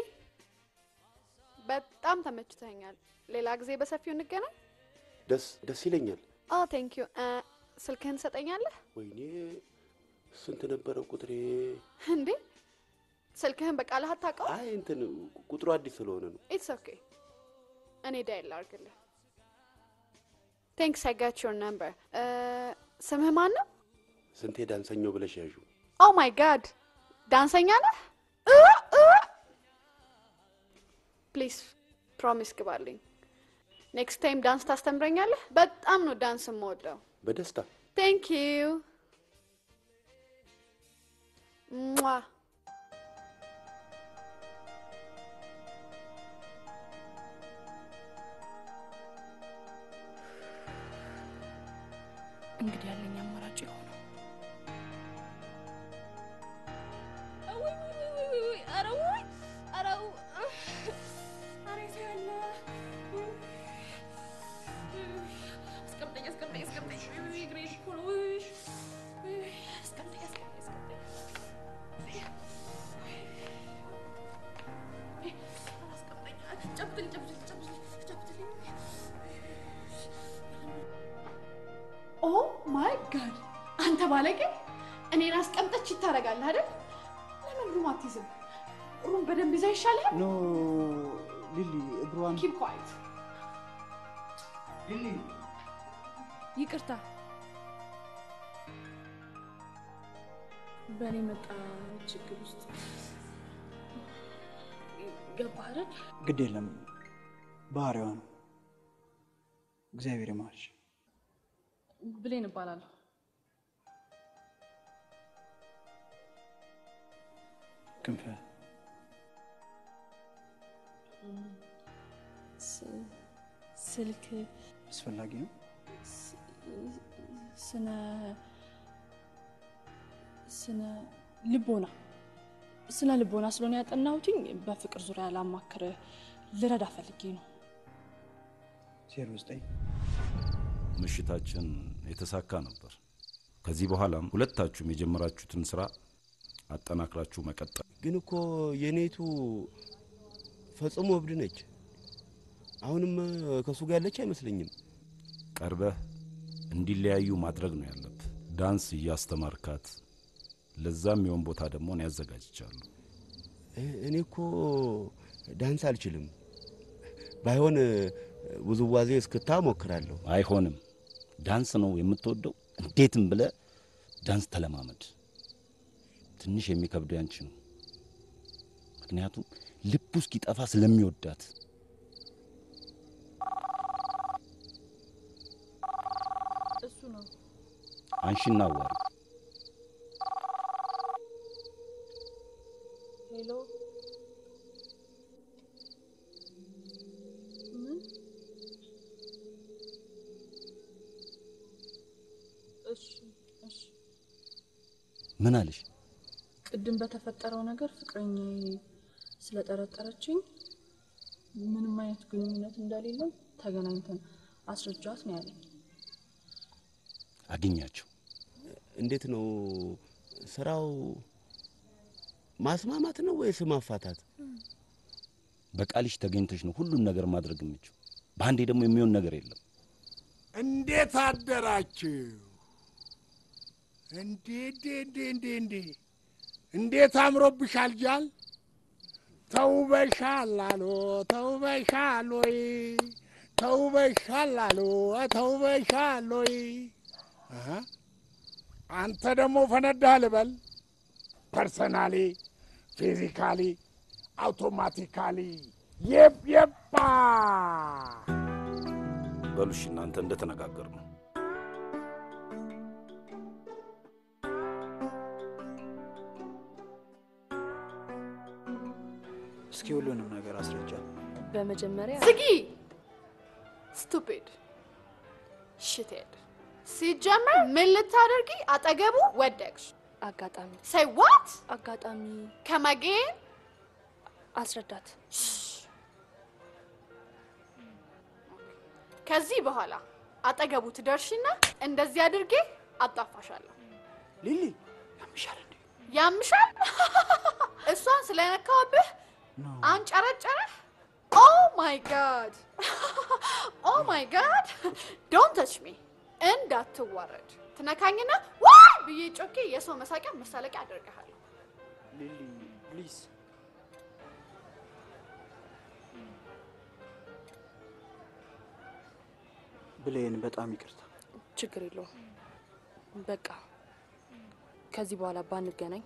በጣም ተመችተኛል። ሌላ ጊዜ በሰፊው እንገናኝ። ደስ ደስ ይለኛል። ኦ ቴንክ ዩ። ስልክህን ትሰጠኛለህ ወይኔ ስንት ነበረ ቁጥሬ? እንዴ? ስልክህን በቃልህ አታውቀው? አይ እንትን ቁጥሩ አዲስ ስለሆነ ነው። ኢትስ ኦኬ። እኔ ዳይል ላድርግልህ። ቴንክስ አይ ጋት ዮር ነምበር። ስምህ ማን ነው? ስንቴ ዳንሰኛው ብለሽ ያዡ። ኦ ማይ ጋድ ዳንሰኛ ነህ? ፕሊዝ ፕሮሚስ ግባልኝ። ኔክስት ታይም ዳንስ ታስተምረኛለህ? በጣም ነው ዳንስ የምወደው። በደስታ ቴንክ ዩ ሟ እንግዲህ ያለኝ አማራጭ የሆነው ኦ ማይ ጋድ አንተ ባለጌ እኔን አስቀምጠች ይታረጋል አይደል? ለምን ሩም አትይዝም? ሩም በደንብ ይዛ ይሻላል። ኖ ሊሊ እግሯን ኪፕ ኳይት ሊሊ ይቅርታ በእኔ መጣ ችግር ውስጥ ገባህ አይደል? ግድ የለም ባህሪዋ ነው። እግዚአብሔር ይማርሽ። ብሌን እባላለሁ። ክንፈ ስ- ስልክ አስፈላጊ ነው። ስነ ስነ ልቦና ስነ ልቦና ስለሆነ ያጠናሁትኝ በፍቅር ዙሪያ ላማክርህ ልረዳ ፈልጌ ነው። ዜሮ ዘጠኝ ምሽታችን የተሳካ ነበር። ከዚህ በኋላም ሁለታችሁም የጀመራችሁትን ስራ አጠናክራችሁ መቀጠል። ግን እኮ የኔቱ ፈጽሞ እብድ ነች። አሁንም ከእሱ ጋር ያለች አይመስለኝም። ቀርበህ እንዲለያዩ ማድረግ ነው ያለብህ። ዳንስ እያስተማርካት፣ ለዛም የሆን ቦታ ደግሞ እኔ ያዘጋጅቻለሁ። እ- እኔ እኮ ዳንስ አልችልም። ባይሆን ውዝዋዜ እስክታ ሞክራለሁ። አይሆንም። ዳንስ ነው የምትወደው፣ እንዴትም ብለ ዳንስ ተለማመድ። ትንሽ የሚከብደው ያንቺ ነው። ምክንያቱም ልቡ እስኪጠፋ ስለሚወዳት። እሱ ነው አንሺና አዋሪ። ሄሎ ምን? እሺ እሺ። ምን አለሽ? ቅድም በተፈጠረው ነገር ፍቅረኛዬ ስለጠረጠረችኝ ምንም አይነት ግንኙነት እንደሌለው ተገናኝተን አስረጃት ነው ያለኝ። አግኛቸው። እንዴት ነው ስራው? ማስማማት ነው ወይስ ማፋታት? በቃልሽ ተገኝተሽ ነው ሁሉን ነገር ማድረግ የምችው። በአንዴ ደግሞ የሚሆን ነገር የለም። እንዴት አደራችሁ? እንዴ እንዴ እንዴ እንዴ እንዴ እንዴት አምሮብሻል ጃል። ተውበሻል አሎ ተውበሻል ወይ ተውበሻል አሎ ተውበሻል ወይ አሀ፣ አንተ ደግሞ ፈነዳህ ልበል። ፐርሰናሊ ፊዚካሊ አውቶማቲካሊ የብ የባ በሉሽ እናንተ እንደተነጋገር ነው። እስኪ ሁሉንም ነገር አስረጃ። በመጀመሪያ ዝጊ ስቱፒድ ሽቴድ ሲጀመር ምን ልታደርጊ አጠገቡ ወደቅሽ? አጋጣሚ ሰይ ዋት አጋጣሚ ከመጌን አስረዳት። ከዚህ በኋላ አጠገቡ ትደርሽና እንደዚህ አድርጌ አጣፋሻለሁ። ሊሊ ያምሻል እንዴ? ያምሻል? እሷን ስለነካውብህ አንጨረጨረህ? ኦ ማይ ጋድ ኦ ማይ ጋድ ዶንት ተች ሚ እንዳትዋረድ። ትነካኝና ዋይ ብዬ ጮኬ የሰው መሳቂያ መሳለቂያ አደርግሃለሁ። ሊሊ ፕሊዝ ብሌን፣ በጣም ይቅርታ። ችግር የለውም። በቃ ከዚህ በኋላ ባንገናኝ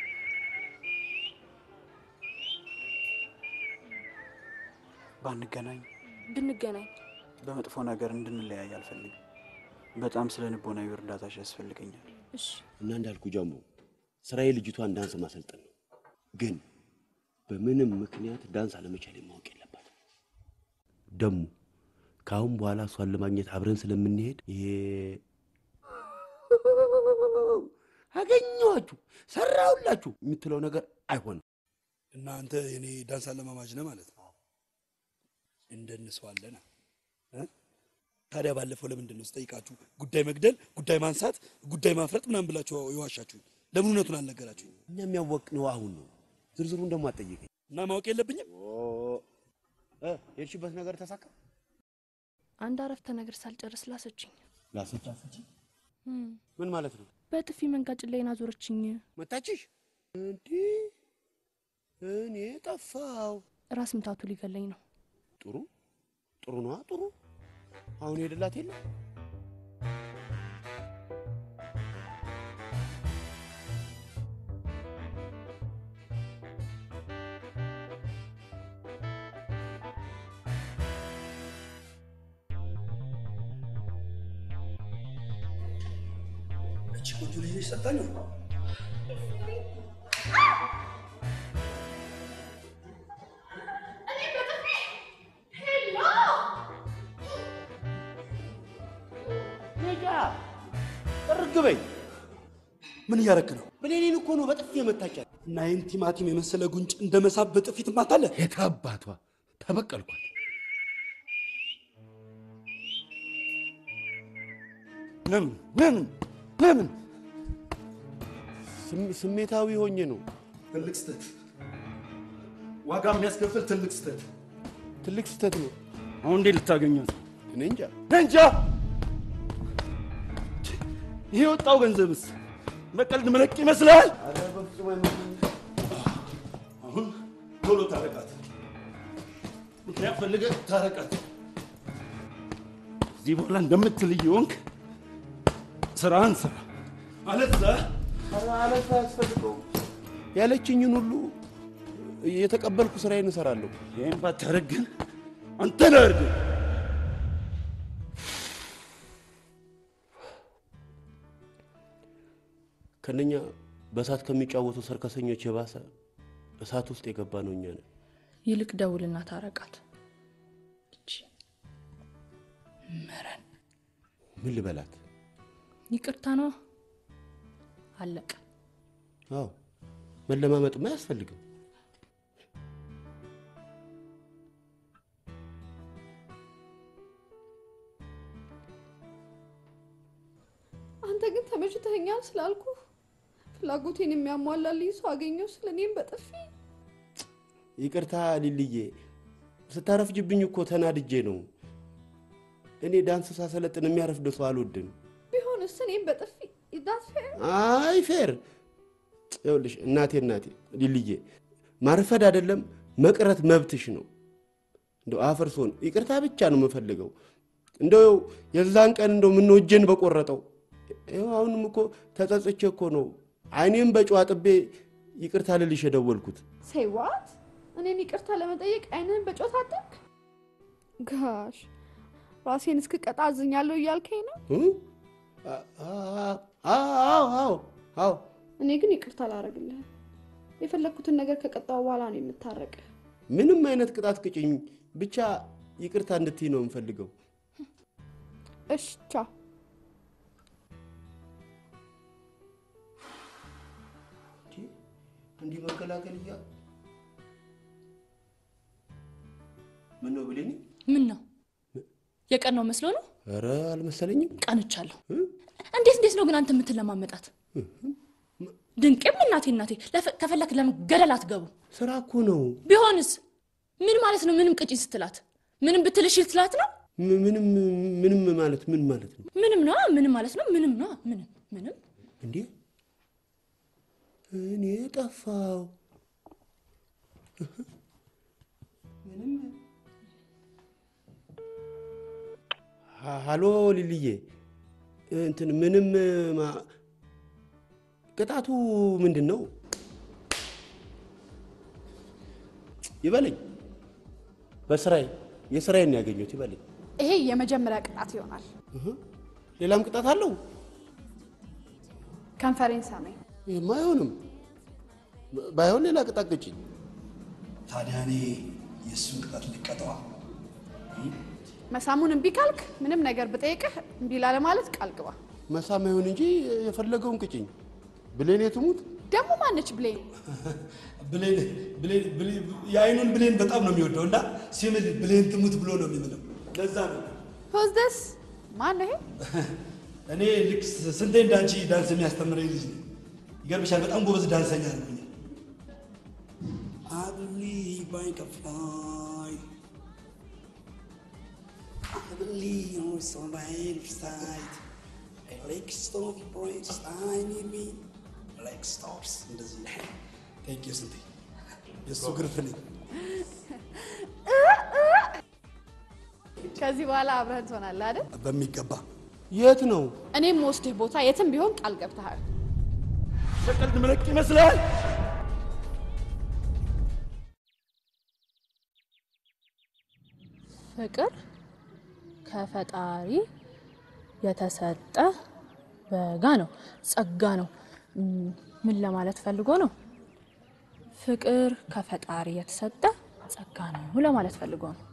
ባንገናኝ ብንገናኝ በመጥፎ ነገር እንድንለያይ አልፈልግም። በጣም ስለ ንቦናዊ እርዳታሽ ያስፈልገኛል። እሺ እና እንዳልኩ ጀምሮ ስራዬ ልጅቷን ዳንስ ማሰልጠን ነው። ግን በምንም ምክንያት ዳንስ አለመቻል ማወቅ የለባትም። ደግሞ ከአሁን በኋላ እሷን ለማግኘት አብረን ስለምንሄድ ይሄ አገኘኋችሁ፣ ሰራሁላችሁ የምትለው ነገር አይሆንም። እና አንተ የኔ ዳንስ አለማማጅ ነህ ማለት ነው። እንደንሰዋለን። እ? ታዲያ ባለፈው ለምንድን ነው ስጠይቃችሁ ጉዳይ መግደል፣ ጉዳይ ማንሳት፣ ጉዳይ ማፍረጥ ምናምን ብላችሁ የዋሻችሁኝ? ለምን እውነቱን አልነገራችሁኝ? እኛ የሚያወቅነው አሁን ነው። ዝርዝሩን ደግሞ አትጠይቀኝ። እና ማወቅ የለብኝም? እ፣ የሄድሽበት ነገር ተሳካ? አንድ አረፍተ ነገር ሳልጨርስ ላሰችኝ። ላሰች ምን ማለት ነው? በጥፊ መንጋጭ ላይን አዞረችኝ። መታችሽ? እንዲህ እኔ ጠፋው። ራስ ምታቱ ሊገለኝ ነው። ጥሩ ጥሩ ነዋ፣ ጥሩ አሁን ሄድላት የለ እቺ ቆንጆ ልጅ ነች ሰጣኝ ነጃ ጥርግ በይ። ምን እያረክ ነው? ብሌኔን እኮ ነው በጥፊ የመታቻት። እና ይህን ቲማቲም የመሰለ ጉንጭ እንደ መሳብ በጥፊ ትማታለህ? የታባቷ ተበቀልኳት። ለምን ለምን ለምን? ስም- ስሜታዊ ሆኜ ነው። ትልቅ ስህተት፣ ዋጋ የሚያስከፍል ትልቅ ስህተት። ትልቅ ስህተት ነው። አሁን እንዴት ልታገኛት? እኔ እንጃ። እንጃ። ይሄ የወጣው ገንዘብስ በቀልድ መለቅ ይመስላል? አሁን ቶሎ ታረቃት። ምክንያት ፈልገህ ታረቃት። እዚህ በኋላ እንደምትል እየሆንክ ስራህን ስራ። አለዛ አለዛ አያስፈልገውም። ያለችኝን ሁሉ የተቀበልኩ ስራዬን እሰራለሁ። ይህን ባታረግ ግን አንተ ነህ እርግጥ ከነኛ በእሳት ከሚጫወቱ ሰርከሰኞች የባሰ እሳት ውስጥ የገባ ነው እኛ ነን። ይልቅ ደውልና ታረቃት። መረን ምን ልበላት? ይቅርታ ነው አለቀ። አዎ መለማመጥማ አያስፈልግም። አንተ ግን ተመችተኸኛል ስላልኩ ፍላጎቴን የሚያሟላልኝ ሰው አገኘው ስለ እኔም በጥፊ ይቅርታ ሊልዬ፣ ስታረፍጅብኝ እኮ ተናድጄ ነው። እኔ ዳንስ ሳሰለጥን የሚያረፍድ ሰው አልወድም። ቢሆንስ እኔም በጥፊ ዳት አይ ፌር ይኸውልሽ፣ እናቴ እናቴ ሊልዬ፣ ማርፈድ አይደለም መቅረት መብትሽ ነው። እንደው አፈርሶን ይቅርታ ብቻ ነው የምፈልገው። እንደው የዛን ቀን እንደው ምነው እጄን በቆረጠው። ይኸው አሁንም እኮ ተጸጽቼ እኮ ነው አይኔም በጨዋ ጥቤ ይቅርታ ልልሽ የደወልኩት። ሴይ ዋት እኔን ይቅርታ ለመጠየቅ አይንህን በጮት አጠቅ ጋሽ ራሴን እስክቀጣ አዝኛለሁ እያልከኝ ነው? እ? አ- አ- አዎ አዎ አዎ እኔ ግን ይቅርታ አላረግልህም። የፈለግኩትን ነገር ከቀጣው በኋላ ነው የምታረቅ። ምንም አይነት ቅጣት ቅጭኝ፣ ብቻ ይቅርታ እንድትይ ነው የምፈልገው። እሽ ቻው። እንዲህ መከላከል እያ ምን ነው ብሌኒ? ምን ነው የቀናው መስሎ ነው? ኧረ አልመሰለኝም። ቀንቻለሁ። እንዴት እንዴት ነው ግን አንተ የምትለማመጣት? ድንቄም እናቴ እናቴ፣ ለፈ- ከፈለክ ለምን ገደል አትገቡ? ስራ እኮ ነው። ቢሆንስ ምን ማለት ነው? ምንም ቅጪ ስትላት ምንም ብትልሽ ስትላት ነው? ም- ምንም ምንም ማለት ምን ማለት ነው ምንም ነው ምንም ማለት ነው። ምንም ነው ምንም ምንም እንዴ? እኔ ጠፋው። ሀ- ሀሎ ሊልዬ፣ እንትን ምንም ማ- ቅጣቱ ምንድን ነው? ይበለኝ። በስራዬ የስራዬን ያገኘሁት ይበለኝ። ይሄ የመጀመሪያ ቅጣት ይሆናል። እህ፣ ሌላም ቅጣት አለው? ከንፈሬን ሳመኝ። ይህማ አይሆንም። ባ- ባይሆን ሌላ ቅጣት ቅጭኝ። ታዲያ እኔ የእሱን ቅጣት ልቀጠዋ? መሳሙን እምቢ ካልክ ምንም ነገር ብጠይቅህ እምቢ ላለ ማለት ቃል ግባ። መሳም ይሁን እንጂ የፈለገውን ቅጭኝ። ብሌኔ ትሙት ደግሞ ማነች ብሌን? ብሌን ብሌን ብሌን የአይኑን ብሌን በጣም ነው የሚወደው እና ሲምል ብሌን ትሙት ብሎ ነው የሚምለው። ለዛ ነው ሆዝደስ ማን ነው ይሄ? እኔ ልክ ስንቴ እንዳንቺ ዳንስ የሚያስተምረኝ ልጅ ነኝ። ይገርምሻል፣ በጣም ጎበዝ ዳንሰኛ ነው። I believe I can fly. I believe on somebody's side. I like stop breaks. I need me. like stars. እንደዚህ ቴንክ ዩ ስንቴ የእሱ ግርፍ ነኝ። ከዚህ በኋላ አብረን ትሆናለህ አይደል? በሚገባ የት ነው? እኔም ወስድህ ቦታ የትም ቢሆን ቃል ገብተሃል። በቀልድ መለቅ ይመስላል። ፍቅር ከፈጣሪ የተሰጠ በጋ ነው፣ ጸጋ ነው። እም፣ ምን ለማለት ፈልጎ ነው? ፍቅር ከፈጣሪ የተሰጠ ጸጋ ነው ለማለት ፈልጎ ነው።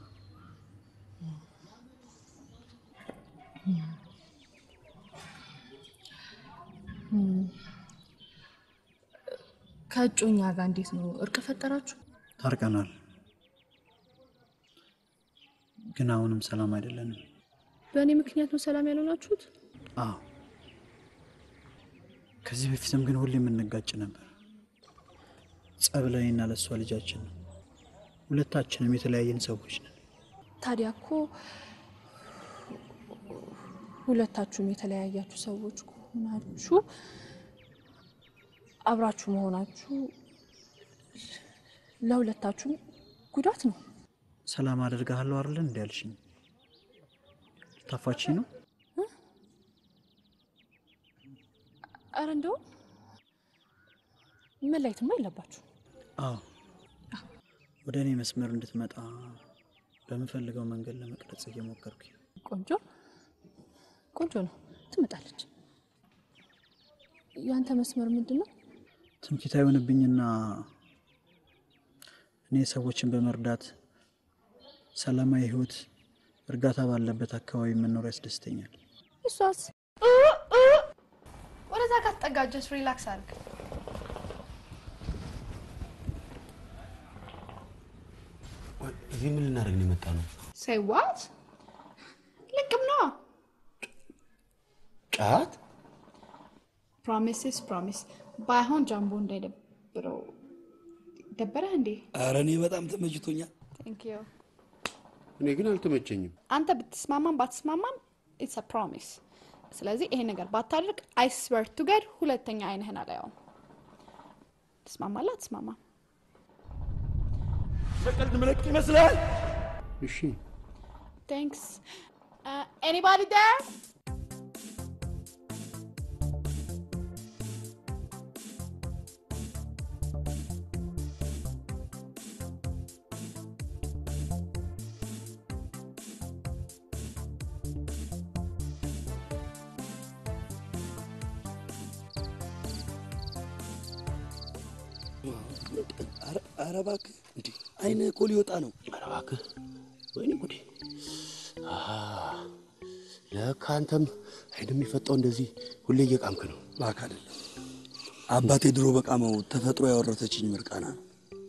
እም፣ ከእጮኛ ጋር እንዴት ነው እርቅ ፈጠራችሁ? ታርቀናል፣ ግን አሁንም ሰላም አይደለንም። በእኔ ምክንያት ነው ሰላም ያልሆናችሁት? አዎ፣ ከዚህ በፊትም ግን ሁሌ የምንጋጭ ነበር። ጸብ ለእኔና ለእሷ ልጃችን ነው። ሁለታችንም የተለያየን ሰዎች ነን። ታዲያ እኮ ሁለታችሁም የተለያያችሁ ሰዎች ከሆናችሁ አብራችሁ መሆናችሁ ለሁለታችሁም ጉዳት ነው። ሰላም አደርግሃለሁ አይደል እንዲ ያልሽኝ? ታፋቺ ነው። አረ እንደውም መለየትማ የለባችሁ። አዎ፣ ወደ እኔ መስመር እንድትመጣ በምፈልገው መንገድ ለመቅረጽ እየሞከርኩኝ ነው። ቆንጆ ቆንጆ ነው። ትመጣለች። ያንተ መስመር ምንድን ነው? ትምክህት አይሆንብኝና እኔ ሰዎችን በመርዳት ሰላማዊ ሕይወት እርጋታ ባለበት አካባቢ መኖር ያስደስተኛል። እሷስ ወደዛ ጋር ተጠጋጀስ ሪላክስ አድርግ። እዚህ ምን ልናደርግ ነው የመጣ ነው? ሴይ ዋት ልቅም ነው። ጫት ፕሮሚስስ ፕሮሚስ ባይሆን ጃምቦ እንዳይደብረው። ደበረህ እንዴ? ኧረ እኔ በጣም ተመችቶኛል። ቴንክ ዩ። እኔ ግን አልተመቸኝም። አንተ ብትስማማም ባትስማማም ኢትስ አ ፕሮሚስ። ስለዚህ ይሄ ነገር ባታደርግ አይ ስዌር ቱ ጋድ ሁለተኛ አይንህን አላየውም። ትስማማለህ? አትስማማም? በቀልድ መለቅ ይመስላል። እሺ ቴንክስ ኤኒባዲ ዴር ኧረ እባክህ እንዲህ አይንህ እኮ ሊወጣ ነው። ኧረ እባክህ ወይኔ ጉዴ! አሃ፣ ለካ አንተም አይን የሚፈጣው እንደዚህ ሁሌ እየቃምክ ነው። እባክህ አይደለም አባቴ ድሮ በቃመው ተፈጥሮ ያወረሰችኝ ምርቃና ነው።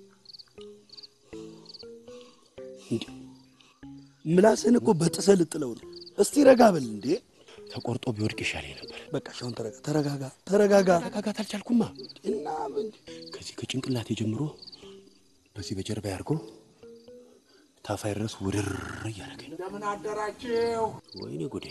እንዲህ ምላስህን እኮ በጥሰህ ልጥለው ነው። እስቲ ረጋ በል እንዴ! ተቆርጦ ቢወድቅ ይሻለኝ ነበር። በቃ እሺ፣ አሁን ተረጋ ተረጋጋ ተረጋጋ። መረጋጋት አልቻልኩማ። እና ከዚህ ከጭንቅላቴ ጀምሮ በዚህ በጀርባ ያርጎ ታፋይ ድረስ ውድር እያደረገኝ ነው። እንደምን አደራችሁ? ወይኔ ጉዴ!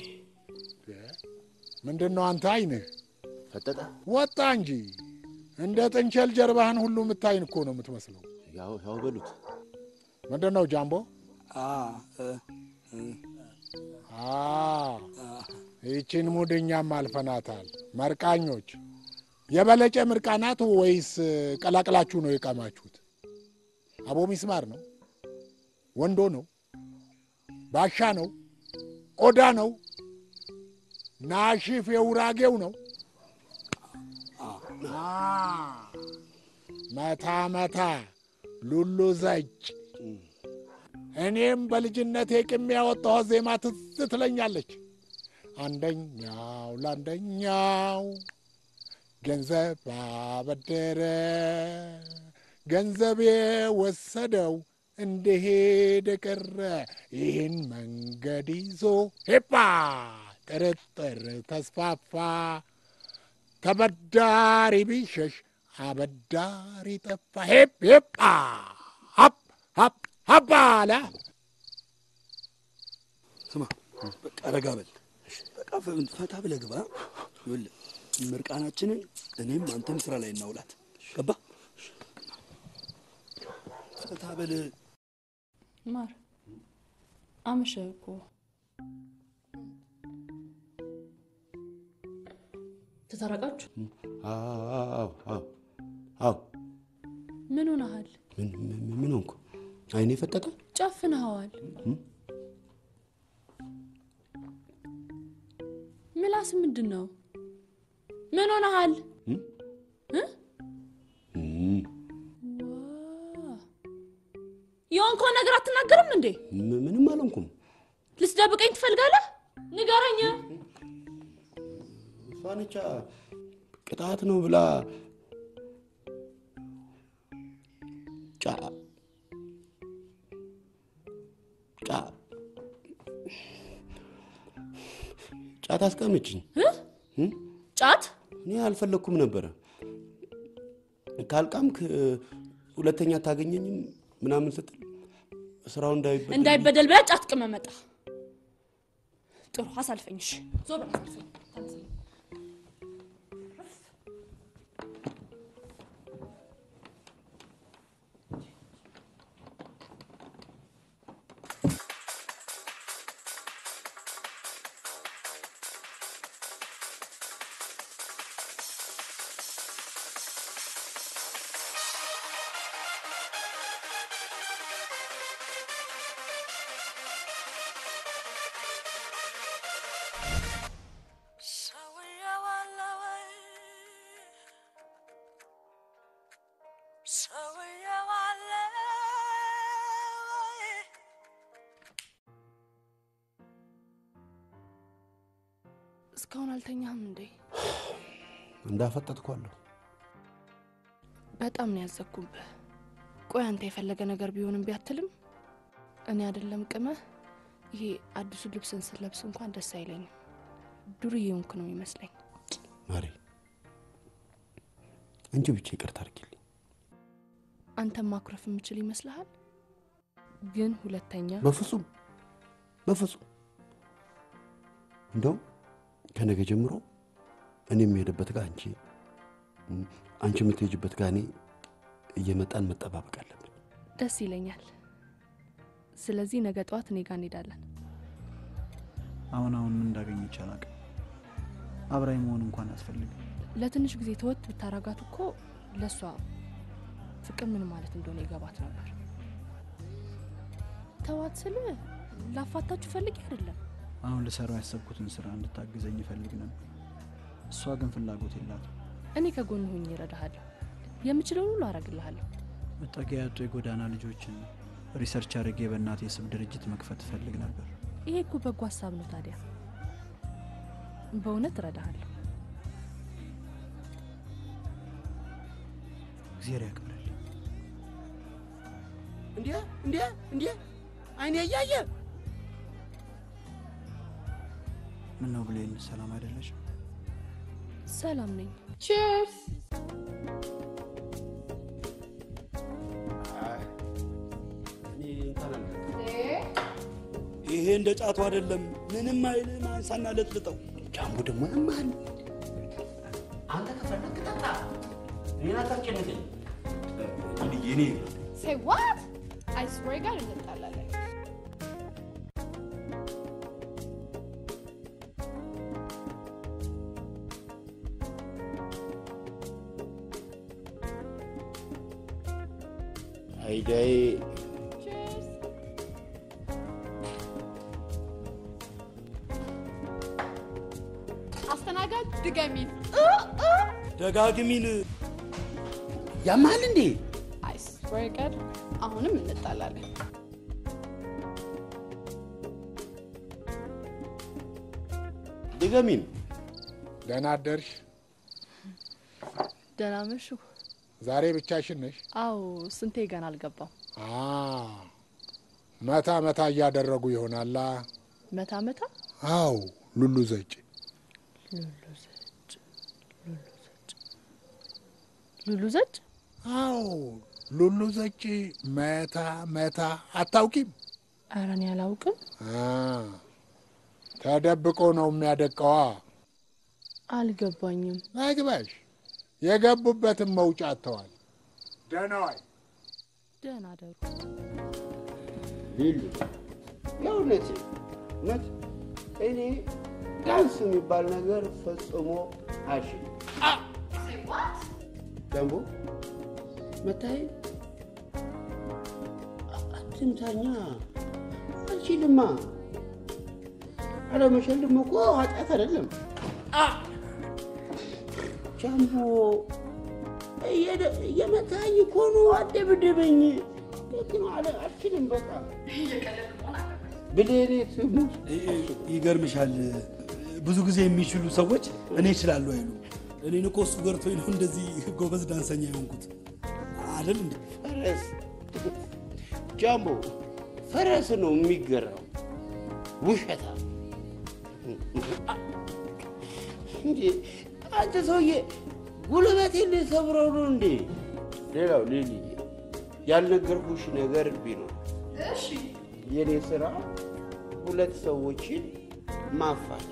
ምንድን ነው አንተ አይንህ ፈጠጠ ወጣ እንጂ እንደ ጥንቸል ጀርባህን ሁሉ የምታይን እኮ ነው የምትመስለው። ያው ያው በሉት። ምንድን ነው ጃምቦ? አ እ እ አ ይቺን ሙድ እኛም አልፈናታል። መርቃኞች የበለጨ ምርቃናት ወይስ ቀላቅላችሁ ነው የቃማችሁት? አቦ ሚስማር ነው? ወንዶ ነው? ባሻ ነው? ቆዳ ነው? ናሽፍ የውራጌው ነው? አ መታ መታ ሉሉ ዘጭ እኔም በልጅነቴ ቅም ያወጣኋት ዜማ ትዝ ትለኛለች። አንደኛው ለአንደኛው ገንዘብ አበደረ። ገንዘብ የወሰደው እንደሄደ ቀረ። ይህን መንገድ ይዞ ሄፓ ጥርጥር ተስፋፋ። ተበዳሪ ቢሸሽ አበዳሪ ጠፋ። ሄፕ ሄፓ ሀፕ ሀፕ ሀፕ አለ። ስማ በቃ ረጋ በል በቃ ፈ- ፈታ ብለህ ግባ። ይኸውልህ ምርቃናችንን እኔም አንተም ስራ ላይ እናውላት። ገባ? ፈታ በል። ማር አመሸ እኮ ተታረቃችሁ? አዎ አዎ አዎ። ምን ሆነሃል? ምን ምን- ምን ሆንኩ? አይኔ ፈጠጠ? ጨፍንኸዋል። እም? ምላስ ምንድን ነው? ምን ሆነሃል? እም? እ? እም፣ ዋ! የሆንከውን ነገር አትናገርም እንዴ? ም- ምንም አልሆንኩም። ልትደብቀኝ ትፈልጋለህ? ንገረኝ። እሷንቻ ቅጣት ነው ብላ ጫ ጫ ጫት አስቀምጭኝ። እም? ጫት እኔ አልፈለግኩም ነበረ። ካልቃምክ ሁለተኛ አታገኘኝም ምናምን ስትል ስራው እንዳይበደል እንዳይበደል ብለህ ጫት ቅመህ መጣ። ጥሩ አሳልፈኝ። እሺ ዞር በል አሳልፈኝ። ተነስ። እስካሁን አልተኛህም እንዴ? እንዳፈጠጥኳለሁ። በጣም ነው ያዘኩብህ። ቆይ አንተ የፈለገ ነገር ቢሆንም ቢያትልም እኔ አይደለም ቅመህ ይሄ አዲሱ ልብስን ስለብስ እንኳን ደስ አይለኝም። ዱርዬ ሆንክ ነው የሚመስለኝ። ማሬ እንጂ ብቻ ይቅርታ አድርጊልኝ። አንተም ማኩረፍ የምችል ይመስልሃል? ግን ሁለተኛ በፍጹም በፍጹም። እንደውም ከነገ ጀምሮ እኔ የምሄድበት ጋር አንቺ እም፣ አንቺ የምትሄጅበት ጋር እኔ እየመጣን መጠባበቅ አለብን። ደስ ይለኛል። ስለዚህ ነገ ጠዋት እኔ ጋር እንሄዳለን። አሁን አሁን ምን እንዳገኘች አላውቅም። አብራኝ መሆን እንኳን አያስፈልግም። ለትንሽ ጊዜ ተወት ብታረጋት እኮ ለእሷ ፍቅር ምን ማለት እንደሆነ ይገባት ነበር። ተዋት ስል ላፋታችሁ ፈልጌ አይደለም። አሁን ልሰራው ያሰብኩትን ስራ እንድታግዘኝ ይፈልግ ነበር። እሷ ግን ፍላጎት የላትም። እኔ ከጎን ሆኜ እረዳሃለሁ። የምችለውን ሁሉ አረግልሃለሁ። መጠጊያ ያጡ የጎዳና ልጆችን ሪሰርች አድርጌ በእናቴ ስም ድርጅት መክፈት እፈልግ ነበር። ይሄ እኮ በጎ ሀሳብ ነው። ታዲያ በእውነት እረዳሃለሁ። እግዚአብሔር ያክብርልኝ። እንዴ እንዴ እንዴ አይኔ እያየ ምን ነው ብሌን፣ ሰላም አይደለሽም? ሰላም ነኝ። ቺርስ ይሄ እንደ ጫቱ አይደለም። ምንም አይልም። አንሳና ለጥልጠው። ጃምቡ ደግሞ ያማል። አንተ ከፈለክ ጠጣ፣ እኔን አታስጨንቀኝ። እኔ ሴይ ዋት አይ ስዌር ጋር እንጣላለን። አይዳዬ አስተናጋጅ ድገሚት። ደጋግሚን። ያማል እንዴ? አይ ስዌር ጋር አሁንም እንጣላለን። ድገሚን። ደህና አደርሽ። ደህና መሹ። ዛሬ ብቻሽን ነሽ? አዎ፣ ስንቴ ገና አልገባም። አ መታ መታ እያደረጉ ይሆናላ። መታ መታ አው ሉሉ ዘጭ ሉሉ ዘጭ ሉሉ ዘጭ ሉሉ ዘጭ አው ሉሉ ዘጭ መታ መታ አታውቂም? ኧረ እኔ አላውቅም። አ ተደብቆ ነው የሚያደቀዋ። አልገባኝም። አይግባሽ። የገቡበትን መውጫ አጥተዋል። ደህና ዋይ። ደህና ደሩ። ሊሉ የእውነት እውነት እኔ ዳንስ የሚባል ነገር ፈጽሞ አልችልም። ደንቦ መታይ አትምታኛ፣ አልችልማ። አለመሸልም እኮ ኃጢአት አይደለም። ጃምቦ እየመታኝ እኮ ነው፣ አደብድበኝ። ደግ ነው አለ አልችልም። በቃ ብሌኔ ትሙት ይገርምሻል፣ ብዙ ጊዜ የሚችሉ ሰዎች እኔ እችላለሁ አይሉ። እኔን እኮ እሱ ገርቶኝ ነው እንደዚህ ጎበዝ ዳንሰኛ የሆንኩት አይደል እንዴ? ፈረስ ጃምቦ ፈረስ ነው የሚገራው። ውሸታ እንዴ! አንተ ሰውዬ ጉልበቴን ልሰብረው ነው እንዴ? ሌላው ሌሊ ያልነገርኩሽ ነገር ቢኖር የኔ ስራ ሁለት ሰዎችን ማፋታት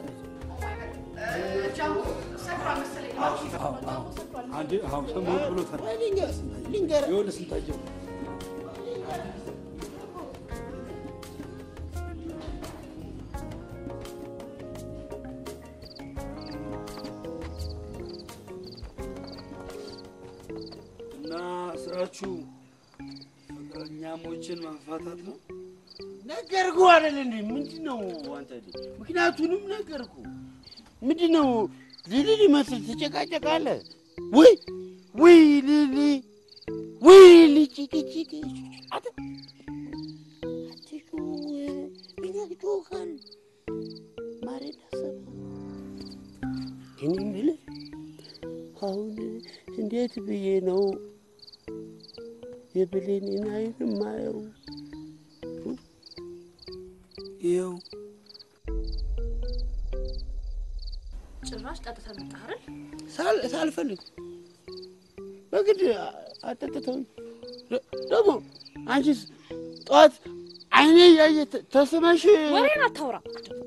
አንድ አሁን ሰሞኑን ብሎታል። ልንገር ይኸውልህ ስንታየው እና ስራችሁ ፍቅረኛሞችን ማፋታት ነው? ነገርኩ አይደል እንዴ? ምንድን ነው አንተ? ምክንያቱንም ነገርኩ። ምንድን ነው ሊሊ ሊመስል ትጨቃጨቃለህ? ውይ ውይ ሊሊ ውይ ሊሊ ጭቅጭቅ አንተ አትጩህ፣ እኛ ጮኸን ማሬ ዳሰብ እኔ የምልህ አሁን እንዴት ብዬ ነው የብሌንን አይን ማየው? ይኸው ጭራሽ ጠጥተህ መጣህ አይደል? ሳል- ሳልፈልግ በግድ አጠጥተውኝ ደ- ደግሞ አንቺስ ጠዋት አይኔ እያየ ተ- ተስመሽ ወሬን አታውራ።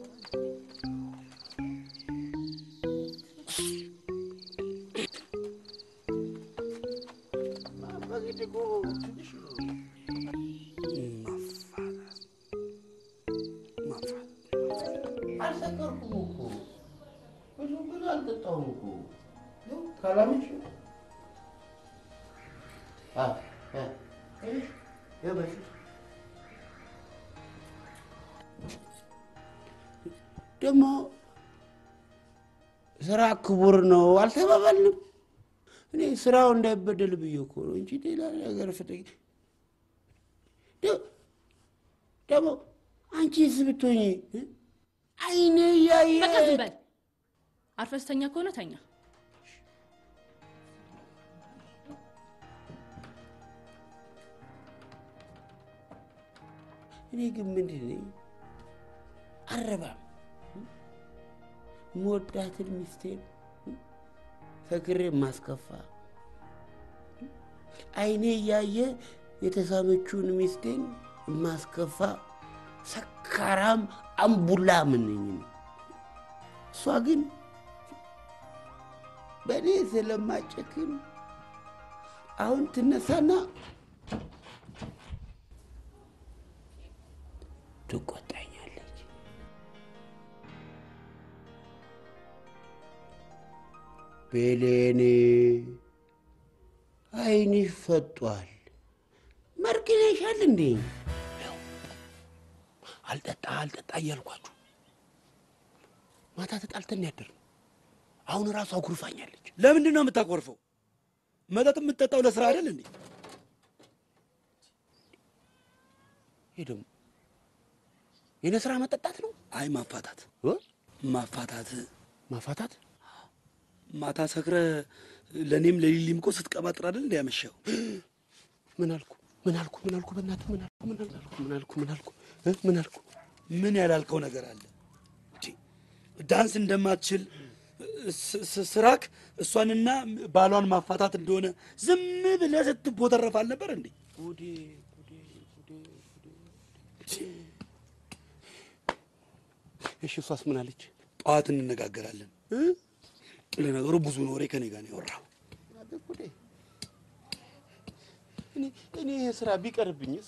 በግድ እኮ ትንሽ ነው። አልሰከርኩም እኮ ብዙ ግን አልጠጣሁም እኮ ይኸው ካላምንሽ አ አ እሺ ይበሽ ደግሞ ስራ ክቡር ነው አልተባባልንም። እኔ ስራው እንዳይበደል ብዬ እኮ ነው እንጂ ሌላ ነገር ፍለግ ደ- ደግሞ አንቺስ ብትሆኚ እ? አይኔ እያየ በቃ ዝም በል። አርፈህ ስተኛ ከሆነ ተኛ። እኔ ግን ምንድን ነኝ አረባም መወዳትን ሚስቴን ሰክሬ ማስከፋ አይኔ እያየ የተሳመችውን ሚስቴን ማስከፋ ሰካራም አምቡላ ምንኝ ነው። እሷ ግን በእኔ ስለማጨክን አሁን ትነሳና ትቆጣኛለች። ቤሌኔ አይንሽ ፈጧል። መርቅነሻል እንዴ? አልጠጣ አልጠጣ እያልኳችሁ ማታ ተጣልተን ያደር ነው። አሁን ራሱ አኩርፋኛለች። ለምንድን ነው የምታኮርፈው? መጠጥ የምትጠጣው ለስራ አይደል እንዴ? ይህ ደግሞ የኔ ስራ መጠጣት ነው። አይ ማፋታት ማፋታት ማፋታት ማታ ሰክረ ለእኔም ለሊሊም እኮ ስትቀባጥር አይደል እንደ ያመሸው? ምን አልኩ? ምን አልኩ? ምን አልኩ? በእናትህ ምን አልኩ? ምን አልኩ? ምን አልኩ? ምን አልኩ? እ? ምን አልኩ? ምን ያላልከው ነገር አለ? እንዴ፣ ዳንስ እንደማትችል ስ- ስ- ስራክ እሷንና ባሏን ማፋታት እንደሆነ ዝም ብለህ ስትቦተረፍ አልነበር እንዴ? እሺ እሷስ ምን አለች? ጠዋት እንነጋገራለን። ለነገሩ ብዙ ወሬ ከኔ ጋር ነው ያወራው። እኔ እኔ ይሄ ስራ ቢቀርብኝስ?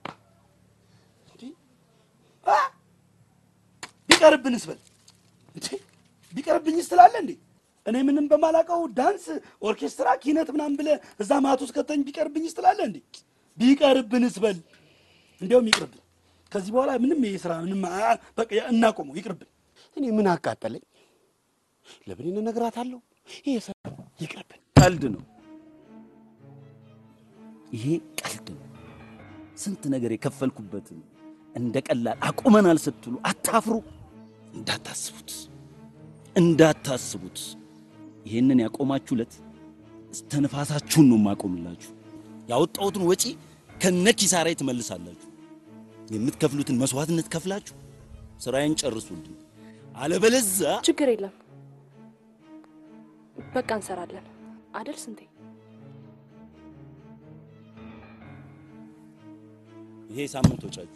ቢቀርብንስ በል እንዴ ቢቀርብኝስ ትላለህ እንዴ? እኔ ምንም በማላውቀው ዳንስ፣ ኦርኬስትራ፣ ኪነት ምናምን ብለህ እዛ ማት ውስጥ ከተኝ ቢቀርብኝስ ትላለህ እንዴ? ቢቀርብንስ በል እንዲያውም ይቅርብን። ከዚህ በኋላ ምንም ይሄ ስራ ምንም አ- በቃ እናቆመው፣ ይቅርብን። እኔ ምን አቃጠለኝ? ለምን እነግራታለሁ? ይሄ ስራ ይቅርብን። ቀልድ ነው። ይሄ ቀልድ ነው። ስንት ነገር የከፈልኩበትን እንደ ቀላል አቁመናል ስትሉ አታፍሩ። እንዳታስቡት እንዳታስቡት። ይህንን ያቆማችሁለት እስተንፋሳችሁን ነው የማቆምላችሁ። ያወጣሁትን ወጪ ከነ ኪሳራዬ ትመልሳላችሁ። የምትከፍሉትን መስዋዕትነት ከፍላችሁ ስራዬን ጨርሱልኝ። አለበለዛ ችግር የለም በቃ እንሰራለን አደል ስንቴ? ይሄ ሳምንት ወጫችሁ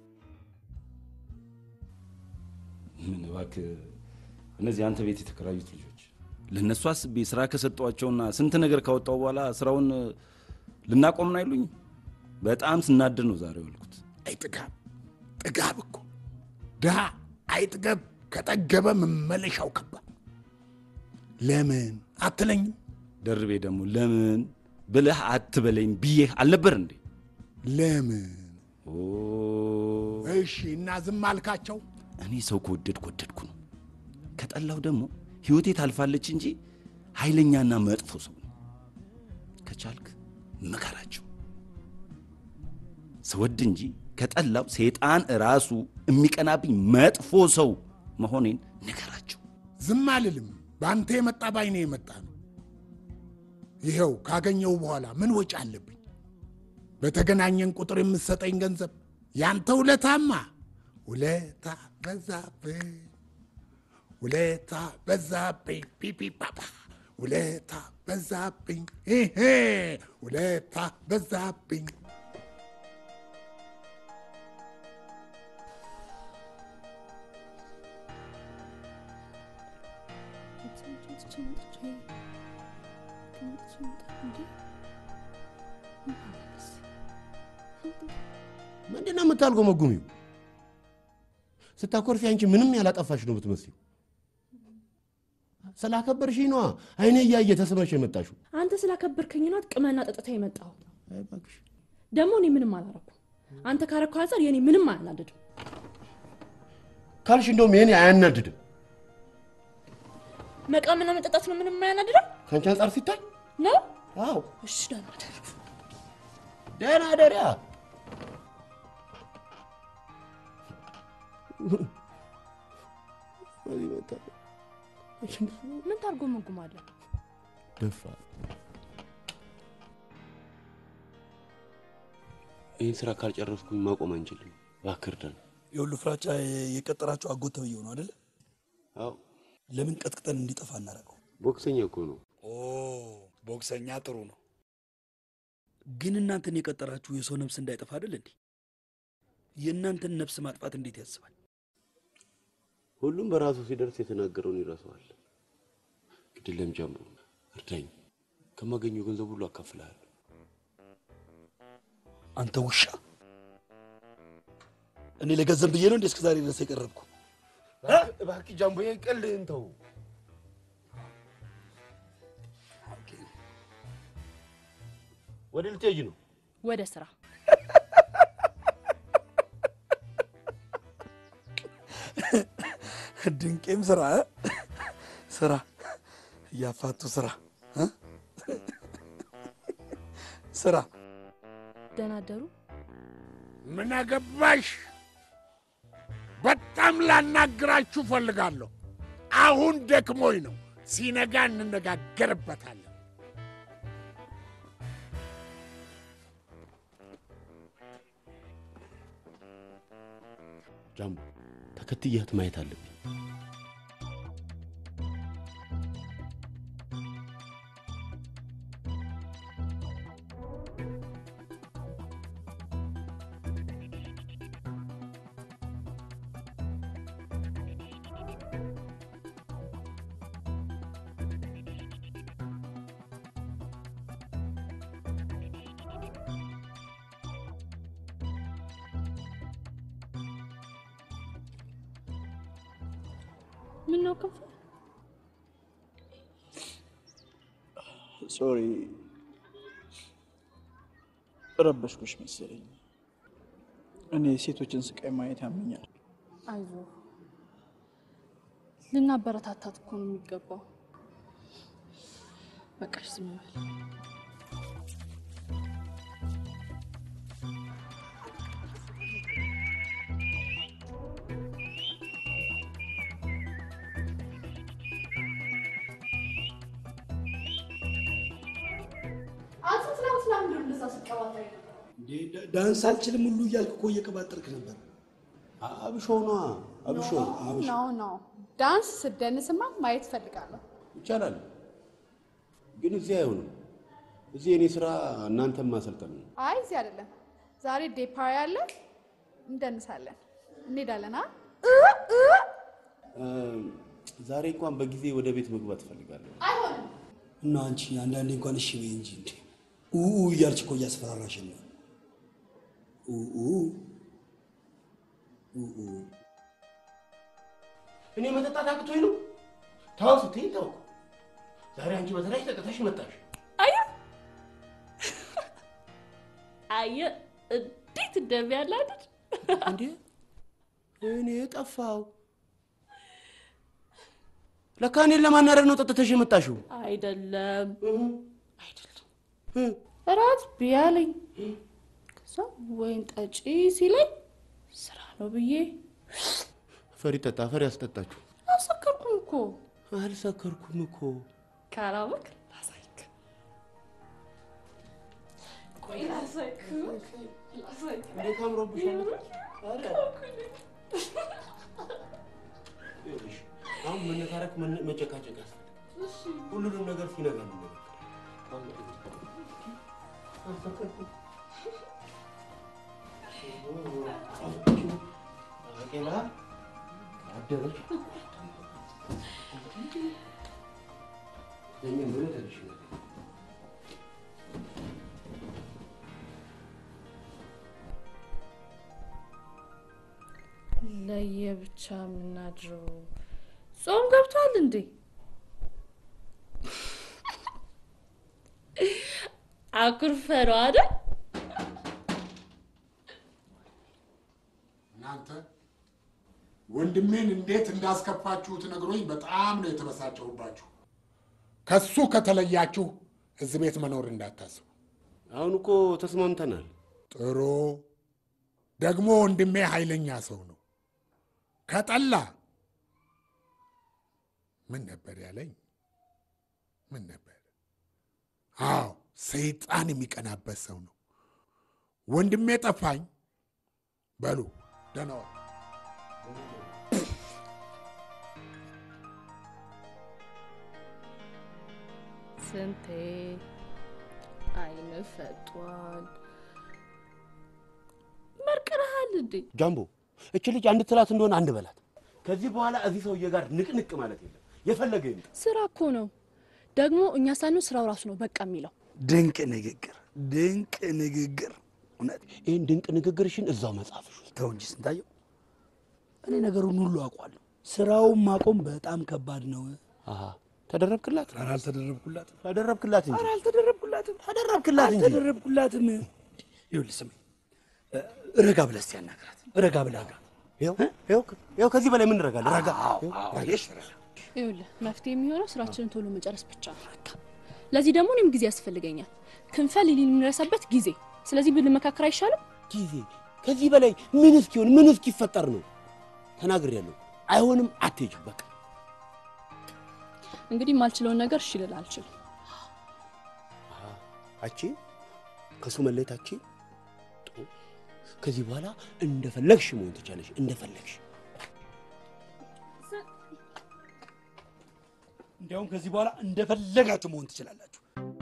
ምን እባክህ፣ እነዚህ አንተ ቤት የተከራዩት ልጆች ለእነሱ አስቤ ስራ ከሰጧቸውና ስንት ነገር ካወጣው በኋላ ስራውን ልናቆም ነው አይሉኝ። በጣም ስናድር ነው ዛሬ ዋልኩት። አይ ጥጋብ ጥጋብ እኮ ድሃ አይጥገብ፣ ከጠገበ መመለሻው ከባድ። ለምን አትለኝም? ደርቤ ደግሞ ለምን ብለህ አትበለኝ ብዬህ አልነበር እንዴ? ለምን? እሺ እና ዝም አልካቸው? እኔ ሰው ከወደድኩ ወደድኩ ነው። ከጠላው ደግሞ ህይወቴ ታልፋለች እንጂ ኃይለኛና መጥፎ ሰው ነው። ከቻልክ ምከራቸው። ስወድ እንጂ ከጠላው ሰይጣን ራሱ የሚቀናብኝ መጥፎ ሰው መሆኔን ንገራቸው። ዝም አልልም። በአንተ የመጣ ባይኔ የመጣ ነው። ይኸው ካገኘው በኋላ ምን ወጪ አለብኝ? በተገናኘን ቁጥር የምትሰጠኝ ገንዘብ ያንተ ውለታማ ውለታ በዛብኝ፣ ውለታ በዛብኝ፣ ፒፒ ፓፓ ውለታ በዛብኝ፣ ይሄ ውለታ በዛብኝ። ምንድን ነው የምታልጎመጉሚው? ስታኮርፊ አንቺ ምንም ያላጠፋሽ ነው የምትመስዪው። ስላከበርሽኝ ነዋ አይኔ እያየ ተስበሽ የመጣሽው። አንተ ስላከበርከኝ ናት ቅመና ጠጥታ የመጣው ደግሞ እኔ ምንም አላረኩም። አንተ ካረከው አንጻር የኔ ምንም አያናድድም። ካልሽ እንደውም የኔ አያናድድም። መቃምና መጠጣት ነው ምንም አያናድድም ከአንቺ አንጻር ሲታይ ነው። አዎ እሺ ደህና ደር ደህና ደሪያ ምን ታርጎመጉማለህ? ደፋ ይህን ስራ ካልጨረስኩኝ ማቆም አንችልም። እባክህ እርዳን። የሁሉ ፍራቻ የቀጠራቸው አጎት ተብዬው ነው አደለ? አዎ ለምን ቀጥቅጠን እንዲጠፋ እናደርገው? ቦክሰኛ እኮ ነው። ኦ ቦክሰኛ ጥሩ ነው። ግን እናንተን የቀጠራችሁ የሰው ነፍስ እንዳይጠፋ አይደል እንዴ? የእናንተን ነፍስ ማጥፋት እንዴት ያስባል? ሁሉም በራሱ ሲደርስ የተናገረውን ይረሳዋል። ግድለም ጀምሮ እርዳኝ፣ ከማገኘው ገንዘብ ሁሉ አካፍልሃለሁ። አንተ ውሻ! እኔ ለገንዘብ ብዬ ነው እንዴ እስከ ዛሬ ድረስ የቀረብኩ? እባክህ ጃምቦ፣ ይሄን ቀልድህን ተው። ወደ ልትሄጂ ነው? ወደ ስራ ድንቄም ስራ እ? ስራ እያፋቱ ስራ እ? ስራ ደህና አደሩ። ምን አገባሽ? በጣም ላናግራችሁ ፈልጋለሁ። አሁን ደክሞኝ ነው። ሲነጋ እንነጋገርበታለን። ጃምቦ ተከትየህት ማየት አለብኝ። ምን ነው ክንፈ? ሶሪ ረበሽኩሽ መሰለኝ። እኔ ሴቶችን ስቃይ ማየት ያመኛል። አይዞ ልናበረታታት እኮ ነው የሚገባው። በቃሽ ዝም በል። አንተ ትናንት ለምንድን ነው እንደዛ ስትቀባጥር የነበረው? ዳንስ አልችልም ሁሉ እያልክ እኮ እየቀባጠርክ ነበር። አብሾ ነዋ አብሾ አብሾ ኖ ኖ ዳንስ ስደንስማ ማየት እፈልጋለሁ። ይቻላል፣ ግን እዚህ አይሆንም። እዚህ የኔ ስራ እናንተን ማሰልጠን ነው። አይ እዚህ አይደለም። ዛሬ ዴፓሪ አለ፣ እንደንሳለን፣ እንሄዳለን። አ እ፣ ዛሬ እንኳን በጊዜ ወደ ቤት መግባት እፈልጋለሁ። አይሆንም። እና አንቺ አንዳንዴ እንኳን እሺ በይ እንጂ እንዴ ኡኡ እያልሽ እኮ እያስፈራራሽን ነው። ኡኡ ኡኡ እኔ መጠጣት አቅቶኝ ነው። ተው ስትይ ተው። ዛሬ አንቺ በተለይ ጠጥተሽ መጣሽ። አየ አየ እንዴት እንደሚያላድድ እንዴ! እኔ ጠፋው። ለካ እኔን ለማናደድ ነው ጠጥተሽ የመጣሽው። አይደለም አይደለም እራት ቢያለኝ ከዛ ወይን ጠጪ ሲለኝ ስራ ነው ብዬ ፈሪ ጠጣ፣ ፈሪ አስጠጣችሁ። አልሰከርኩም እኮ አልሰከርኩም እኮ። ካላወቅ ላሳይክ ቆይ ላሳይክ ላሳይክ እንዴት አምሮብሻል! ይኸውልሽ፣ አሁን መነታረክ መነ- መጨቃጨቅ ያስፈልጋል። ሁሉንም ነገር ሲነጋ ነው። ባቄላ አደረች ለምን ብሎ ተልሽ ለየብቻ የምናድረው ጾም ገብቷል እንዴ? አኩርፈ ነው አይደል? እናንተ ወንድሜን እንዴት እንዳስከፋችሁት ነግሮኝ በጣም ነው የተበሳጨሁባችሁ። ከሱ ከተለያችሁ እዚህ ቤት መኖር እንዳታስቡ። አሁን እኮ ተስማምተናል። ጥሩ። ደግሞ ወንድሜ ኃይለኛ ሰው ነው። ከጠላ ምን ነበር ያለኝ? ምን ነበር? አዎ ሰይጣን የሚቀናበት ሰው ነው። ወንድሜ ጠፋኝ። በሉ ደህና ዋሉ። ስንቴ አይን ፈጧል። መርቅረሃል እንዴ? ጃምቦ እች ልጅ አንድ ትላት እንደሆነ አንድ በላት። ከዚህ በኋላ እዚህ ሰውዬ ጋር ንቅንቅ ማለት የለም። የፈለገ ይምጣ። ስራ እኮ ነው። ደግሞ እኛ ሳንሆን ስራው ራሱ ነው በቃ የሚለው። ድንቅ ንግግር፣ ድንቅ ንግግር። እውነት ይህን ድንቅ ንግግርሽን እዛው መጽሐፍሽ ውስጥ ተው እንጂ ስንታየው፣ እኔ ነገሩን ሁሉ አውቋለሁ። ስራውን ማቆም በጣም ከባድ ነው። አሃ ተደረብክላት? ኧረ አልተደረብኩላትም። ተደረብክላት እንጂ ኧረ አልተደረብኩላትም። ተደረብክላት እንጂ አልተደረብኩላትም። ይኸውልህ ስማኝ፣ ረጋ ብለህ እስኪ አናግራት። ረጋ ብለህ አግራት። ይኸው ከዚህ በላይ ምን ረጋለህ? ረጋ አየሽ፣ ይኸውልህ መፍትሄ የሚሆነው ስራችንን ቶሎ መጨረስ ብቻ ነው። ለዚህ ደግሞ እኔም ጊዜ ያስፈልገኛል። ክንፈ ሊሊን የምንረሳበት ጊዜ። ስለዚህ ብንመካከር አይሻልም? ጊዜ ከዚህ በላይ ምን እስኪሆን ምን እስኪፈጠር ነው? ተናግሬያለሁ። አይሆንም፣ አትሄጂም። በቃ እንግዲህ የማልችለውን ነገር እሺ ልል አልችልም። አቺ ከሱ መለየት አቺ ጥሩ። ከዚህ በኋላ እንደፈለግሽ መሆን ትቻለሽ፣ እንደፈለግሽ እንዲያውም ከዚህ በኋላ እንደፈለጋችሁ መሆን ትችላላችሁ።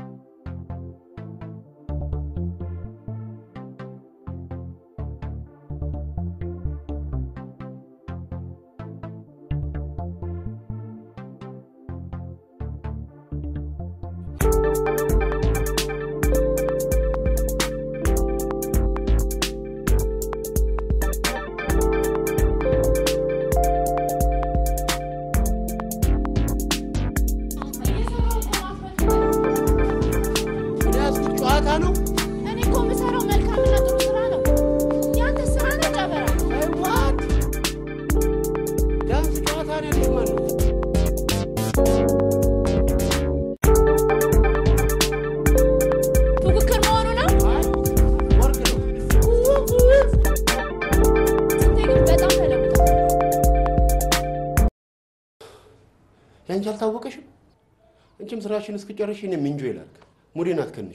ያዝኩት ጨዋታ ነው። እኔ እኮ የምሰራው መልካምና ጥሩ ስራ ነው። ያንተ ስራ ነው ጨበራ። ዋት ዳንስ ጨዋታ ነው ያለሽ ማለት ነው። ፉክክር መሆኑ ነው። ወርቅ ነው። ስንቴ ግን በጣም ተለውጧል። ያንቺ አልታወቀሽም? አንቺም ስራሽን እስክጨርሽ እኔም እንጆ ይላል። ሙዴን አትከንቹ።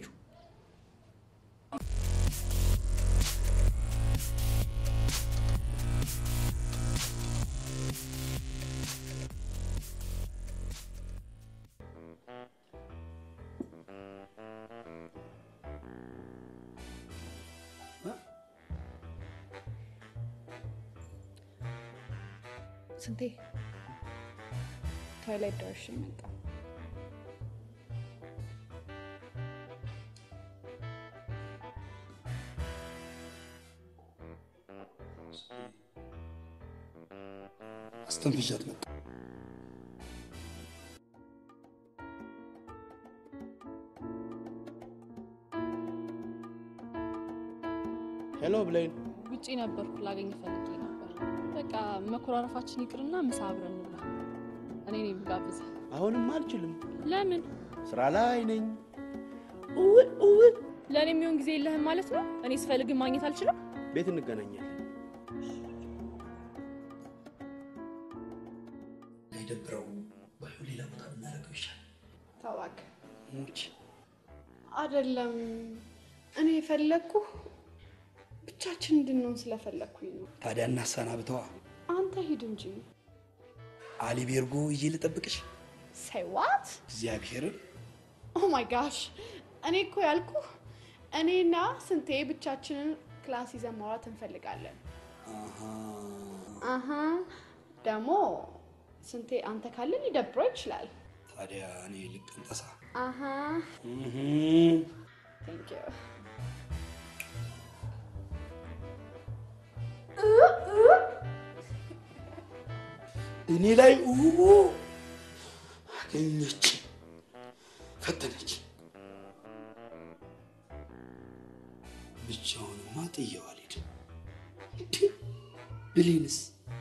ስንቴ ቶይሌት ደርሼ መጣሁ። አስተንፍሻት መጣ። ሄሎ ብሌን፣ ውጪ ነበርኩ፣ ላገኝ ፈልጌ ነበር። በቃ መኮራረፋችን ይቅርና ምሳ አብረን እንብላ። እኔ ነኝ የምጋብዝህ። አሁንም አልችልም፣ ለምን? ስራ ላይ ነኝ። ለእኔ የሚሆን ጊዜ የለህም ማለት ነው? እኔ ስፈልግ ማግኘት አልችልም? ቤት እንገናኛለን። አይደብረው ባይሆን ሌላ ቦታ ብናደርገው ይሻላል። ታዋክ ሙች አይደለም እኔ የፈለግኩህ ብቻችን እንድንሆን ስለፈለግኩኝ ነው። ታዲያ እናሰናብተዋ። አንተ ሂድ እንጂ። አሊ ቤርጎ እዬ ልጠብቅሽ። ሳይ ዋት እግዚአብሔርን ኦ ማይ ጋሽ እኔ እኮ ያልኩህ እኔና ስንቴ ብቻችንን ክላስ ይዘን ማውራት እንፈልጋለን። አሀ ደግሞ ስንቴ አንተ ካለ ሊደብረው ይችላል። ታዲያ እኔ ልቀንጠሳ። አሀ ቴንክ ዩ እኔ ላይ ኡ አገኘች፣ ፈተነች። ብቻውንማ ጥየው አልሄድም። እንዴ ብሌንስ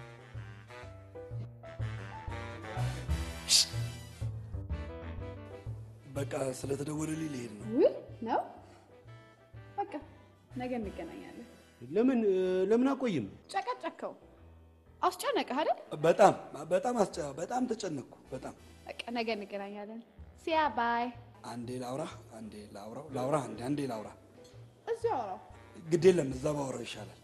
በቃ ስለተደወለልኝ ልሄድ ነው። ውይ ነው በቃ ነገ እንገናኛለን። ለምን ለምን አቆይም? ጨቀጨከው፣ አስጨነቀህ አይደል? በጣም በጣም አስጨ በጣም ተጨነቅኩ። በጣም በቃ ነገ እንገናኛለን። ሲያ ባይ። አንዴ ላውራ፣ አንዴ ላውራው፣ ላውራ፣ አንዴ አንዴ ላውራ። እዚሁ አውራው። ግድ የለም እዛ ባወራው ይሻላል።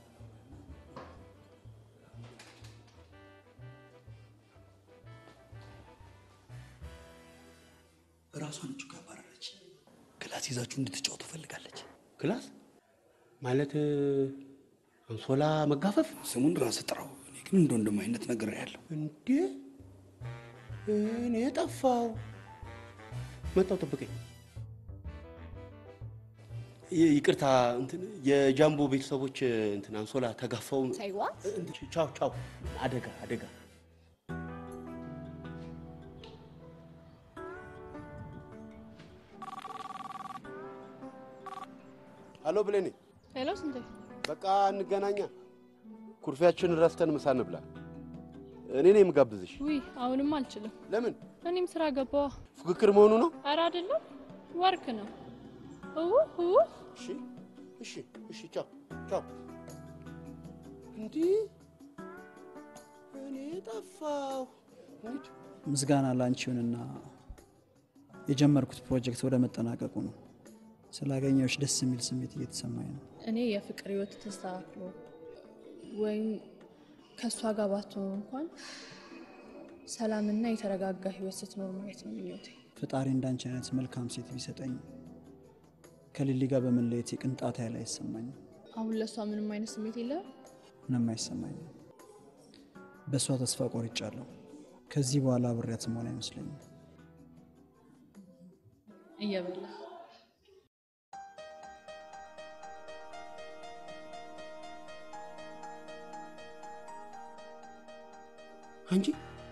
እራሷን እጁ ጋር አባረረች። ክላስ ይዛችሁ እንድትጫወቱ ፈልጋለች። ክላስ ማለት አንሶላ መጋፈፍ? ስሙን ራስ ጥራው። እኔ ግን እንደ ወንድም አይነት ነገር ያለው እንዴ እኔ ጠፋው። መጣው ጠብቀኝ። ይ- ይቅርታ እንትን የጃምቦ ቤተሰቦች እንትን አንሶላ ተጋፋው። ሳይ ዋት እንትን ቻው ቻው። አደጋ አደጋ። አሎ ብሌኔ፣ ሄሎ ስንቴ፣ በቃ እንገናኛ። ኩርፊያችንን ረስተን ምሳ እንብላ። እኔ ነኝ የምጋብዝሽ። ውይ አሁንም አልችልም። ለምን? እኔም ስራ ገባዋ። ፉክክር መሆኑ ነው? ኧረ አይደለም፣ ወርክ ነው። እው እው እሺ እሺ እሺ፣ ቻው ቻው። እንዲህ እኔ ጠፋሁ። እንሂድ። ምስጋና ላንቺውንና የጀመርኩት ፕሮጀክት ወደ መጠናቀቁ ነው። ስላገኘዎች ደስ የሚል ስሜት እየተሰማኝ ነው። እኔ የፍቅር ህይወት ተስተካክሎ ወይም ከእሷ ጋር ባትሆኑ እንኳን ሰላምና የተረጋጋ ህይወት ስትኖር ማየት ነው ምኞቴ። ፈጣሪ እንዳንቺ አይነት መልካም ሴት ቢሰጠኝ ከሊሊ ጋር በመለየት የቅንጣት ያህል አይሰማኝም። አሁን ለእሷ ምንም አይነት ስሜት የለም። ምንም አይሰማኝም። በእሷ ተስፋ ቆርጫለሁ። ከዚህ በኋላ አብሬያት መሆን አይመስለኝም። እየበላ አንቺ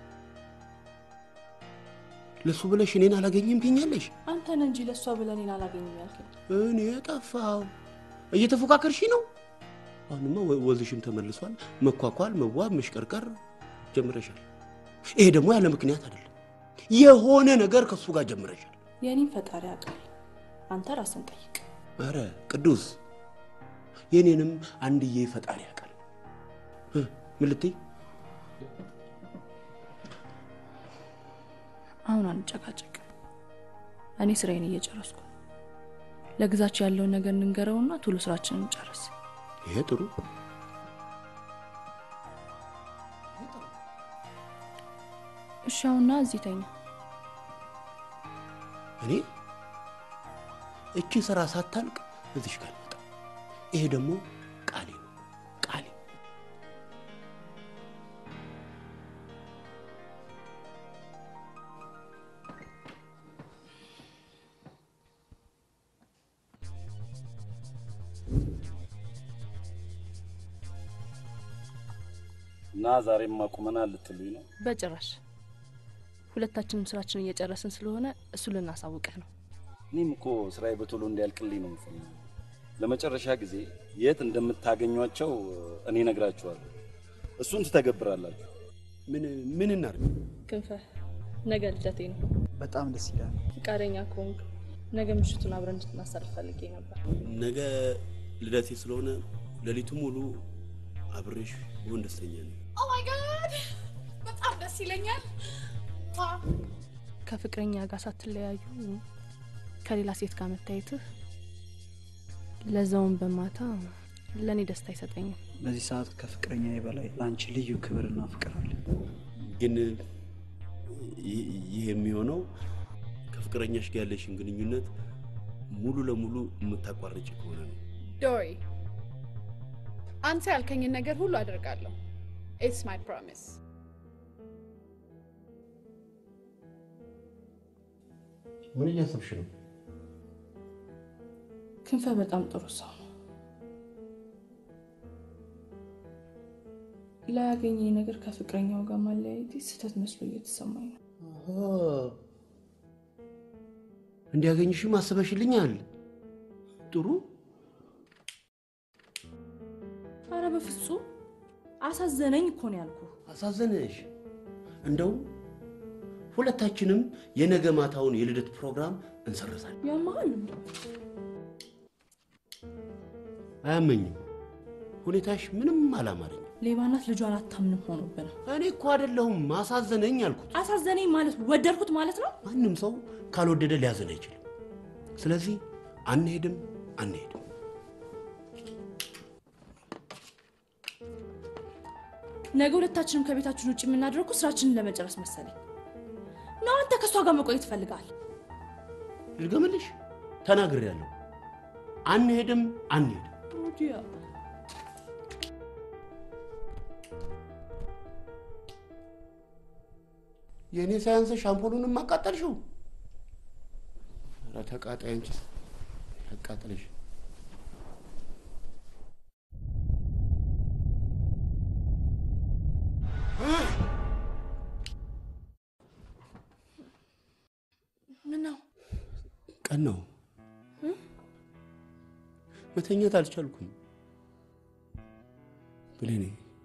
ለሱ ብለሽ እኔን አላገኝም ትኛለሽ? አንተን እንጂ ለእሷ ብለህ እኔን አላገኝም ያልከኝ። እኔ ጠፋው። እየተፎካከርሽ ነው። አሁንማ ወ- ወዝሽም ተመልሷል። መኳኳል፣ መዋብ፣ መሽቀርቀር ጀምረሻል። ይሄ ደግሞ ያለ ምክንያት አይደለም። የሆነ ነገር ከሱ ጋር ጀምረሻል። የእኔም ፈጣሪ ያውቃል። አንተ ራስን ጠይቅ። አረ ቅዱስ፣ የኔንም አንድዬ ፈጣሪ ያውቃል። እ፣ ምን ልትይ? አሁን አንጨቃጨቅ። እኔ ስራዬን እየጨረስኩ ነው። ለግዛቸው ያለውን ነገር እንንገረውና ቶሎ ስራችንን እንጨርስ። ይሄ ጥሩ። እሺ፣ አሁንና እዚህ ተኛ። እኔ እቺ ስራ ሳታልቅ እዚሽ ጋር አልመጣም። ይሄ ደግሞ ቃሌ ነው። ቃሌ እና ዛሬም አቁመናል ልትሉኝ ነው? በጭራሽ ሁለታችንም ስራችን እየጨረስን ስለሆነ እሱ ልናሳውቅህ ነው። እኔም እኮ ስራዬ በቶሎ እንዲያልቅልኝ ነው የምፈልገው። ለመጨረሻ ጊዜ የት እንደምታገኟቸው እኔ ነግራችኋለሁ። እሱን ትተገብራላችሁ። ምን ምን እናድርግ? ክንፈ ነገ ልደቴ ነው። በጣም ደስ ይላል። ፈቃደኛ ከሆንክ ነገ ምሽቱን አብረን እንድናሳልፍ ፈልጌ ነበር። ነገ ልደቴ ስለሆነ ሌሊቱ ሙሉ አብሬሽ ብሆን ደስተኛ ነኝ። ኦ ማይ ጋድ በጣም ደስ ይለኛል። ከፍቅረኛ ጋር ሳትለያዩ ከሌላ ሴት ጋር መታየትህ ለዛውን በማታ ለእኔ ደስታ አይሰጠኝም። በዚህ ሰዓት ከፍቅረኛ በላይ ለአንቺ ልዩ ክብርና ፍቅር አለ። ግን ይህ ይህ የሚሆነው ከፍቅረኛሽ ጋር ያለሽን ግንኙነት ሙሉ ለሙሉ የምታቋርጭ ከሆነ ነው። ዶሪ አንተ ያልከኝን ነገር ሁሉ አደርጋለሁ። ኢትስ ማይ ፕሮሚስ። ምን እያሰብሽ ነው? ክንፈ በጣም ጥሩ ሰው ነው። ላያገኘኝ ነገር ከፍቅረኛው ጋር ማለያየቴ ስህተት መስሎ እየተሰማኝ ነው። እንዲያገኝሽም አስበሽልኛል። ጥሩ አረ በፍጹም አሳዘነኝ እኮ ነው ያልኩ። አሳዘነሽ። እንደው ሁለታችንም የነገ ማታውን የልደት ፕሮግራም እንሰርዛለን። ያመሃል እንደ አያመኝም። ሁኔታሽ ምንም አላማረኝም። ሌባናት ልጇን አታምንም ሆኖብን ነው። እኔ እኮ አይደለሁም አሳዘነኝ አልኩት። አሳዘነኝ ማለት ወደድኩት ማለት ነው። ማንም ሰው ካልወደደ ሊያዘን አይችልም። ስለዚህ አንሄድም አንሄድም። ነገ ሁለታችንም ከቤታችን ውጭ የምናደርጉ ስራችንን ለመጨረስ መሰለኝ ነው። አንተ ከእሷ ጋር መቆየት ትፈልጋል? ልድገምልሽ፣ ተናግሬያለሁ። አንሄድም አንሄድም። ሩዲያ የእኔ ሳያንስሽ አምፖሉንም አቃጠልሽው። ኧረ ተቃጣይ አንቺ ያቃጥልሽ። ምን ነው ቀን ነው መተኛት አልቻልኩም። ብሌኔ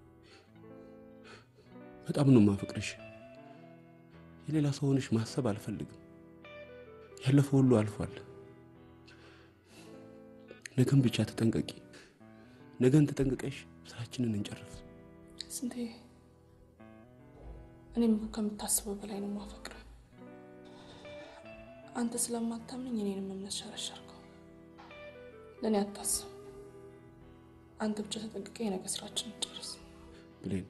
በጣም ነው ማፈቅርሽ። የሌላ ሰው ሆነሽ ማሰብ አልፈልግም። ያለፈው ሁሉ አልፏል። ነገን ብቻ ተጠንቀቂ። ነገን ተጠንቅቀሽ ስራችንን እንጨርስ። ስንቴ እኔም እኮ ከምታስበው በላይ ነው ማፈቅረው። አንተ ስለማታምነኝ እኔንም እምነት ሸረሸርከው። ለእኔ አታስብ። አንተ ብቻ ተጠንቅቀ የነገ ስራችን ጨርስ። ብሌን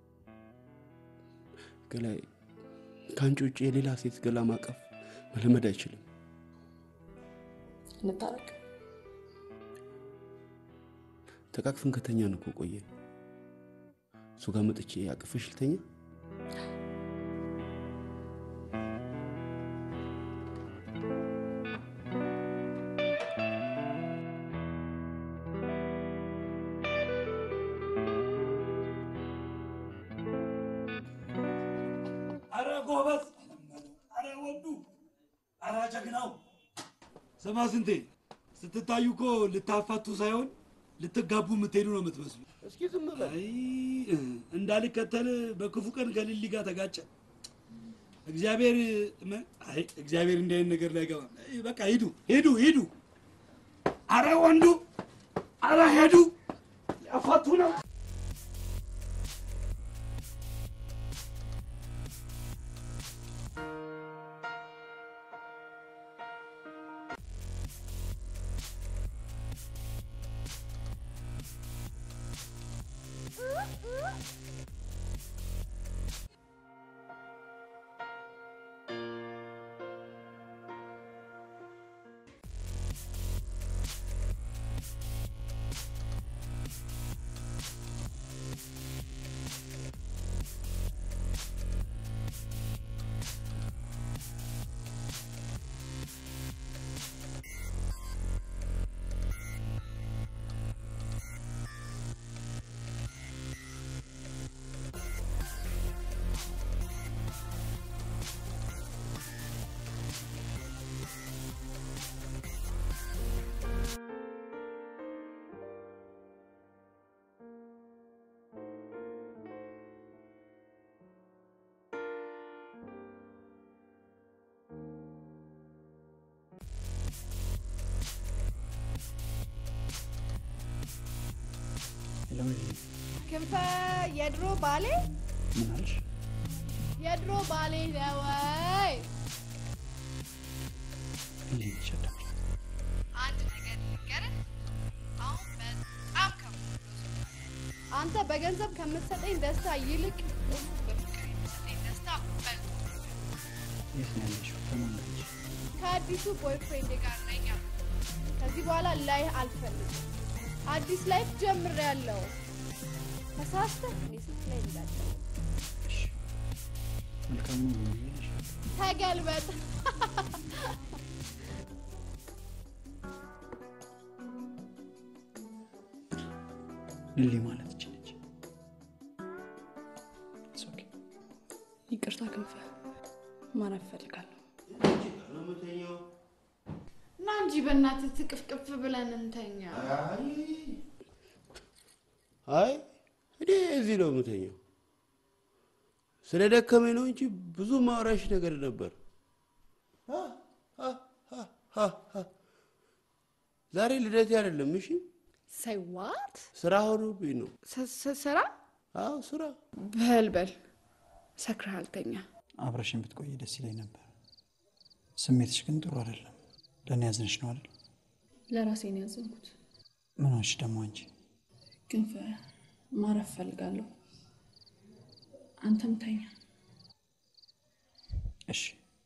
ገላይ ከአንቺ ውጭ የሌላ ሴት ገላ ማቀፍ መለመድ አይችልም። እንታረቅ። ተቃቅፍን ከተኛን እኮ ቆየን። እሱ ጋር መጥቼ አቅፍሽ ልተኛ? አረ ጎበዝ፣ አረ ወዱ፣ አረ ጀግናው። ስማ ስንቴ፣ ስትታዩ እኮ ልታፋቱ ሳይሆን ልትጋቡ የምትሄዱ ነው የምትመስሉ። እስኪ ዝም በል። አይ እንዳልከተል በክፉ ቀን ከሊሊ ጋር ተጋጨ። እግዚአብሔር መ- አይ እግዚአብሔር እንዲህ አይነት ነገር ላይ አይገባም። አይ በቃ ሂዱ ሂዱ ሂዱ። አረ ወንዱ፣ አረ ሄዱ፣ ያፋቱ ነው። ክንፈ የድሮ ባሌ ምን አልሽ? የድሮ ባሌ ነው ወይ? እንዴት ይሸዳል? አንድ ነገር ልንገርህ፣ አሁን በጣም ከምወደው አንተ በገንዘብ ከምትሰጠኝ ደስታ ይልቅ በፍቅር የምትሰጠኝ ደስታ በልጦ የት ነው ያለሽው? ከማን ጋር ነሽ? ከአዲሱ ቦይፍሬንድ ጋር ነኝ አልኩህ። ከዚህ በኋላ ላይ አልፈልግም። አዲስ ላይፍ ጀምሬያለሁ። ተሳስተህ እኔ ስትለኝ እንዳትል። መልካም ነው ነው የሚልሽ? ተገልበጥ። ሊሊ ማለት ይች ነች። ይቅርታ ክንፈ፣ ማረፍ እፈልጋለሁ። ና እንጂ በእናትህ ትቅፍቅፍ ብለን እንተኛ። አይ እኔ እዚህ ነው የምተኛው። ስለ ደከመኝ ነው እንጂ ብዙ ማውራሽ ነገር ነበር። አ፣ አ፣ አ፣ አ፣ አ። ዛሬ ልደቴ አይደለም። እሺ ሳይ ዋት ስራ ሆኖብኝ ነው። ስራ? አዎ ስራ። በል በል ሰክረሃል፣ ተኛ። አብረሽን ብትቆይ ደስ ይለኝ ነበር። ስሜትሽ ግን ጥሩ አይደለም። ለእኔ ያዝንሽ ነው አይደል? ለራሴ ነው ያዘንኩት። ምን ሆንሽ ደግሞ አንቺ? ክንፈ፣ ማረፍ እፈልጋለሁ። አንተም ተኛ። እሺ፣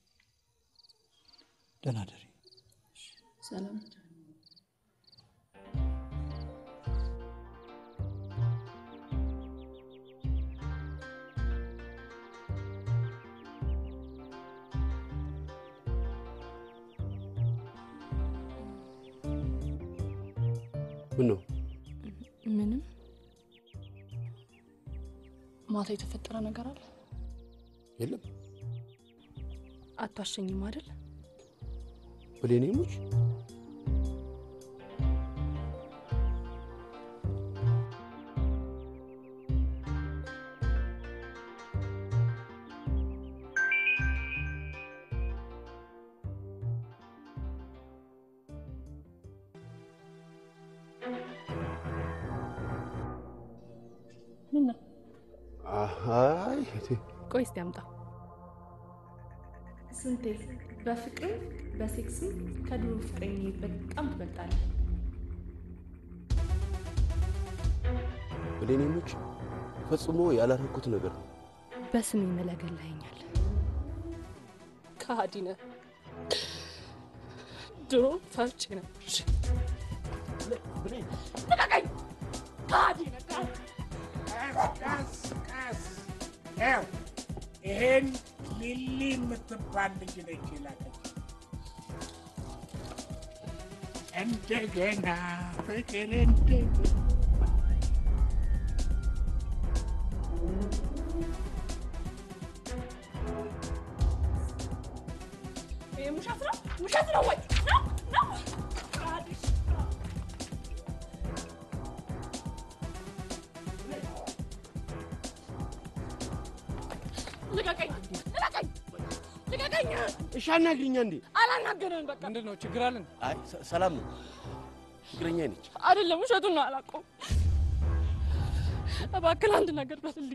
ደህና ደሪ። ሰላም ምን ነው ምንም። ማታ የተፈጠረ ነገር አለ? የለም አታሸኝም አይደል? ብሌኔ ሙች ምን ነው? አይ ቆይ እስቲ አምጣው። ስንቴ በፍቅርም በሴክስም ከድሮ ፍቅረኛ በጣም ትበልጣለህ። ብሌኔኖች ፈጽሞ ያላረኩት ነገር ነው። በስሜ መለገላኸኛል። ከሃዲ ነህ። ድሮ ፈርቼ ነበር። እሺ፣ ልቀቀኝ! ከሃዲ ነህ! ቀስ ቀስ ያው ይሄን ሊሊ የምትባል ልጅ ነች የላከች። እንደገና ፍቅር እንደገና ይሄ ውሸት ነው፣ ውሸት ነው ወይ? ነው ነው ከሃዲ ልቀቀኝ! ልቀቀኝ! ልቀቀኝ! እሺ አናግሪኛ እንዴ። አላናገርህም። በቃ ምንድን ነው ችግር አለን? አይ ሰ- ሰላም ነው። ፍቅረኛ ነች። አይደለም፣ ውሸቱን ነው አላውቀውም። እባክህ አንድ ነገር በልልኝ።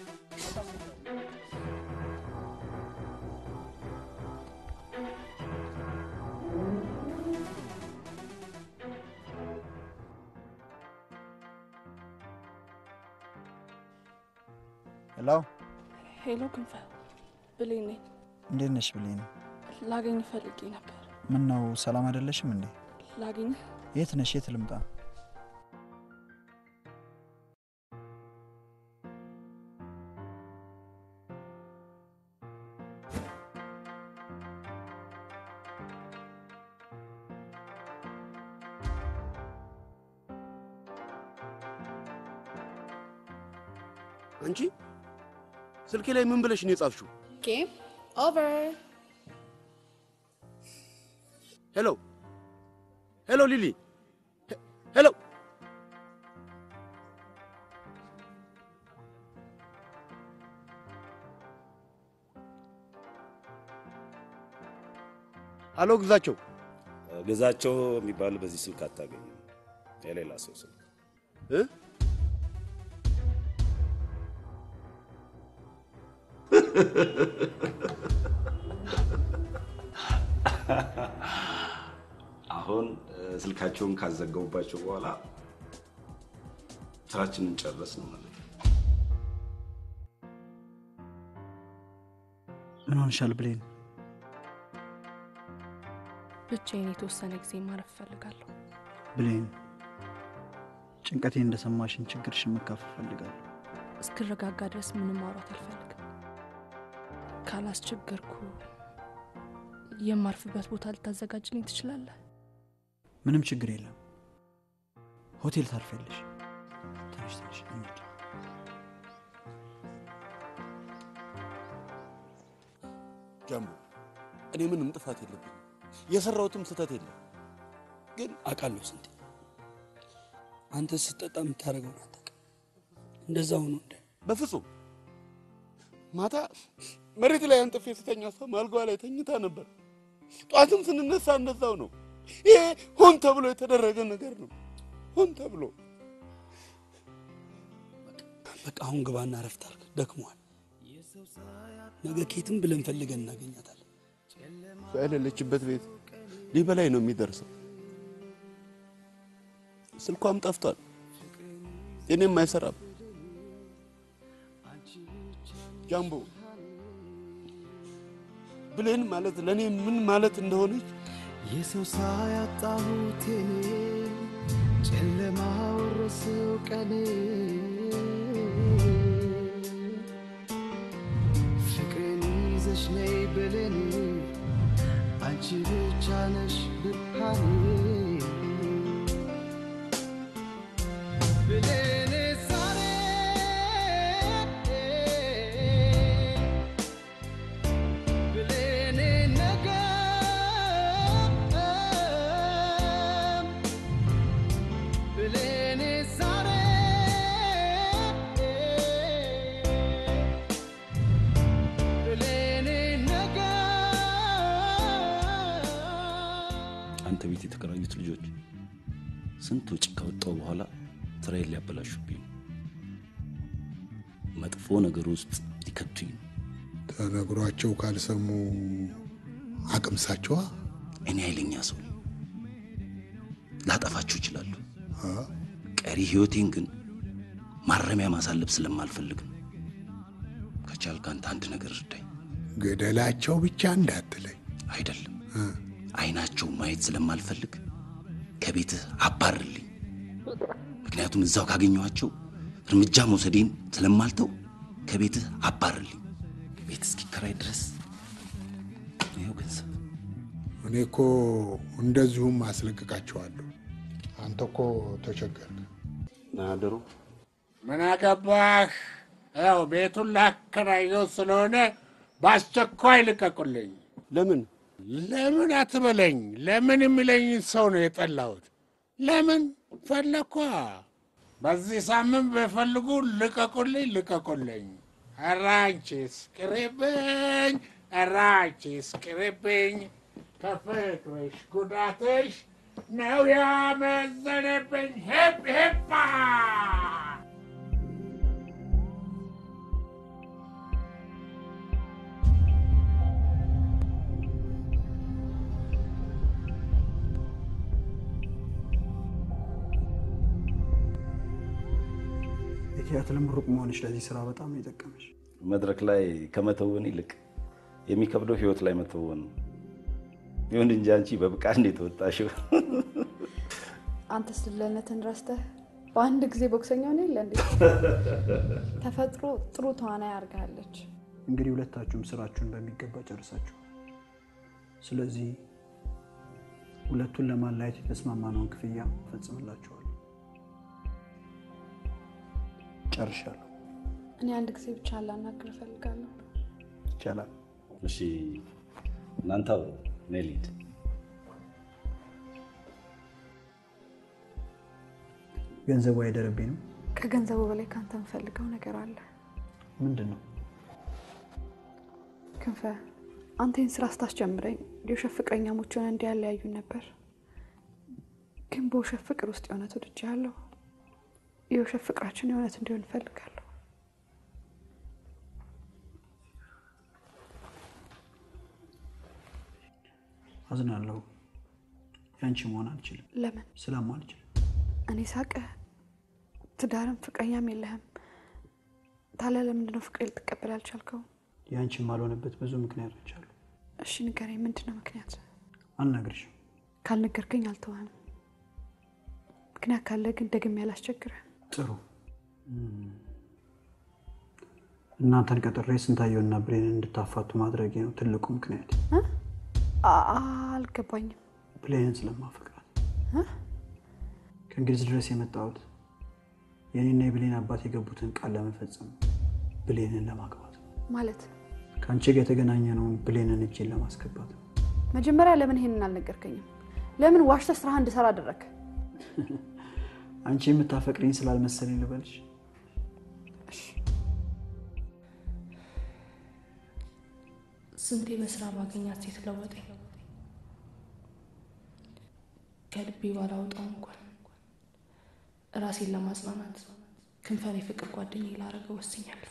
ሄሎ፣ ሄሎ ክንፈ፣ ብሌን ነኝ። እንዴት ነሽ ብሌን? ላገኝ ፈልጌ ነበር። ምን ነው ሰላም አይደለሽም እንዴ? ላገኝ የት ነሽ? የት ልምጣ? አንቺ ስልኬ ላይ ምን ብለሽ ነው የጻፍሽው? ጌም ኦቨር። ሄሎ ሄሎ፣ ሊሊ ሄ- ሄሎ። አሎ ግዛቸው፣ ግዛቸው የሚባል በዚህ ስልክ አታገኝም። የሌላ ሰው ስልክ እ አሁን እ፣ ስልካቸውን ካዘገቡባቸው በኋላ ስራችንን ጨረስን ማለት ነው። ምን ሆንሻል ብሌን? ብቻዬን የተወሰነ ጊዜ ማረፍ እፈልጋለሁ። ብሌን፣ ጭንቀቴን እንደሰማሽን ችግርሽን መካፈል እፈልጋለሁ። እስክረጋጋ ድረስ ምንም ማውራት አልፈልግም። ካላስቸገርኩ የማርፍበት ቦታ ልታዘጋጅልኝ ትችላለህ? ምንም ችግር የለም። ሆቴል ታርፊያለሽ። ትንሽ ትንሽ እንሂድ። ጃምቦ፣ እኔ ምንም ጥፋት የለብኝም። የሰራሁትም ስህተት የለም። ግን አውቃለሁ ስንቴ አንተ ስትጠጣ የምታደርገውን አታውቅም። እንደዛ ሆኖ እንደ በፍጹም ማታ መሬት ላይ አንጥፌ ስተኛ እሷ አልጋዋ ላይ ተኝታ ነበር። ጧትም ስንነሳ እንደዛው ነው። ይሄ ሆን ተብሎ የተደረገ ነገር ነው። ሆን ተብሎ በቃ አሁን ግባና ረፍት አድርግ፣ ደክሟል። ነገ ኬትም ብለን ፈልገን እናገኛታለን። እሷ የሌለችበት ቤት ሊበላይ ነው የሚደርሰው። ስልኳም ጠፍቷል፣ የኔም አይሰራም። ጃምቦ ብሌን ማለት ለእኔ ምን ማለት እንደሆነች የሰው ሳያጣሁት የኔ ጨለማ ወረሰው ቀኔ ፍቅሬን ይዘሽ ነይ ብሌን አንቺ ብቻ ነሽ ብርሃኔ ብሌኔ ዛሬ ብሌኔ ነገ ብሌኔ ዛሬ ብሌኔ ነገ አንተ ቤት የተከራዩት ልጆች ስንት ወጪ ካወጣው በኋላ ስራዬን ሊያበላሹብኝ ነው። መጥፎ ነገር ውስጥ ሊከቱኝ ነው። ተነግሯቸው ካልሰሙ አቅምሳችኋ። እኔ ኃይለኛ ሰው ነኝ። ላጠፋችሁ እችላለሁ። ቀሪ ህይወቴን ግን ማረሚያ ማሳለፍ ስለማልፈልግ ነው። ከቻልክ አንተ አንድ ነገር እርዳኝ። ገደላቸው ብቻ እንዳትለኝ። አይደለም አይናቸው ማየት ስለማልፈልግ ከቤትህ አባርልኝ። ምክንያቱም እዛው ካገኘኋቸው እርምጃ መውሰዴን ስለማልተው ከቤትህ አባርልኝ። ቤት እስኪከራይ ድረስ ይኸው ገንዘብ። እኔ እኮ እንደዚሁም አስለቅቃቸዋለሁ። አንተ እኮ ተቸገርክ። ናድሩ ምን አገባህ? ያው ቤቱን ላከራየው ስለሆነ በአስቸኳይ ልቀቁልኝ። ለምን ለምን አትበለኝ። ለምን የሚለኝን ሰው ነው የጠላሁት። ለምን ፈለኳ። በዚህ ሳምንት በፈልጉ ልቀቁልኝ፣ ልቀቁልኝ። ኧረ አንቺስ ቅሪብኝ፣ ኧረ አንቺስ ቅሪብኝ። ከፍቅርሽ ጉዳትሽ ነው ያመዘነብኝ። ሄፕ ሄፓ የቲያትር ምሩቅ መሆንሽ ለዚህ ስራ በጣም ነው የጠቀመሽ። መድረክ ላይ ከመተወን ይልቅ የሚከብደው ህይወት ላይ መተወን ነው። ይሁን እንጂ አንቺ በብቃት እንዴት ተወጣሽው? አንተ ስለነትን ረስተህ በአንድ ጊዜ ቦክሰኛ ሆነ የለ እንዴ? ተፈጥሮ ጥሩ ተዋናይ አድርጋለች። እንግዲህ ሁለታችሁም ስራችሁን በሚገባ ጨርሳችሁ፣ ስለዚህ ሁለቱን ለማለያየት የተስማማነውን ክፍያ እፈጽምላችኋለሁ። ጨርሻለሁ። እኔ አንድ ጊዜ ብቻ ላናግር እፈልጋለሁ። ይቻላል። እሺ እናንተ አብሮ እኔ ልሂድ። ገንዘቡ አይደረብኝ ነው። ከገንዘቡ በላይ ከአንተ የምፈልገው ነገር አለ። ምንድን ነው? ክንፈ፣ አንተ ይህን ስራ ስታስጀምረኝ የውሸት ፍቅረኛሞች ሆነ እንዲያለያዩ ነበር። ግን በውሸት ፍቅር ውስጥ የእውነት ወድጄሃለሁ። የውሸት ፍቅራችን የእውነት እንዲሆን እፈልጋለሁ። አዝናለሁ። ያንቺ መሆን አልችልም። ለምን? ስለማልችል እኔ ሳቀ ትዳርም ፍቅረኛም የለህም። ታዲያ ለምንድን ነው ፍቅሬ ልትቀበል ያልቻልከው? ያንቺ የማልሆነበት ብዙ ምክንያቶች አሉ። እሺ ንገረኝ፣ ምንድን ነው ምክንያት? አልነግርሽም። ካልነገርከኝ አልተዋህም። ምክንያት ካለ ግን ደግሜ ያላስቸግረህ። ጥሩ እናንተን ቀጥሬ ስንታየውና ብሌንን እንድታፋቱ ማድረጌ ነው ትልቁ ምክንያት። አልገባኝም። ብሌንን ስለማፈቅራት እ? ከእንግሊዝ ድረስ የመጣሁት የኔና የብሌን አባት የገቡትን ቃል ለመፈጸም ብሌንን ለማግባት ነው። ማለት ከአንቺ ጋር የተገናኘነውን ብሌንን እጄን ለማስገባት ነው። መጀመሪያ ለምን ይሄንን አልነገርከኝም? ለምን ዋሽተህ ስራህ እንድሰራ አደረግ? አንቺ የምታፈቅሪኝ ስላልመሰለኝ ልበልሽ። ስንቴ በስራ ባገኛት ሴት ለወጠኝ። ከልቤ ባላወጣው እንኳን ራሴን ለማጽናናት ክንፈን የፍቅር ጓደኛዬ ላደርገው ወስኛለሁ።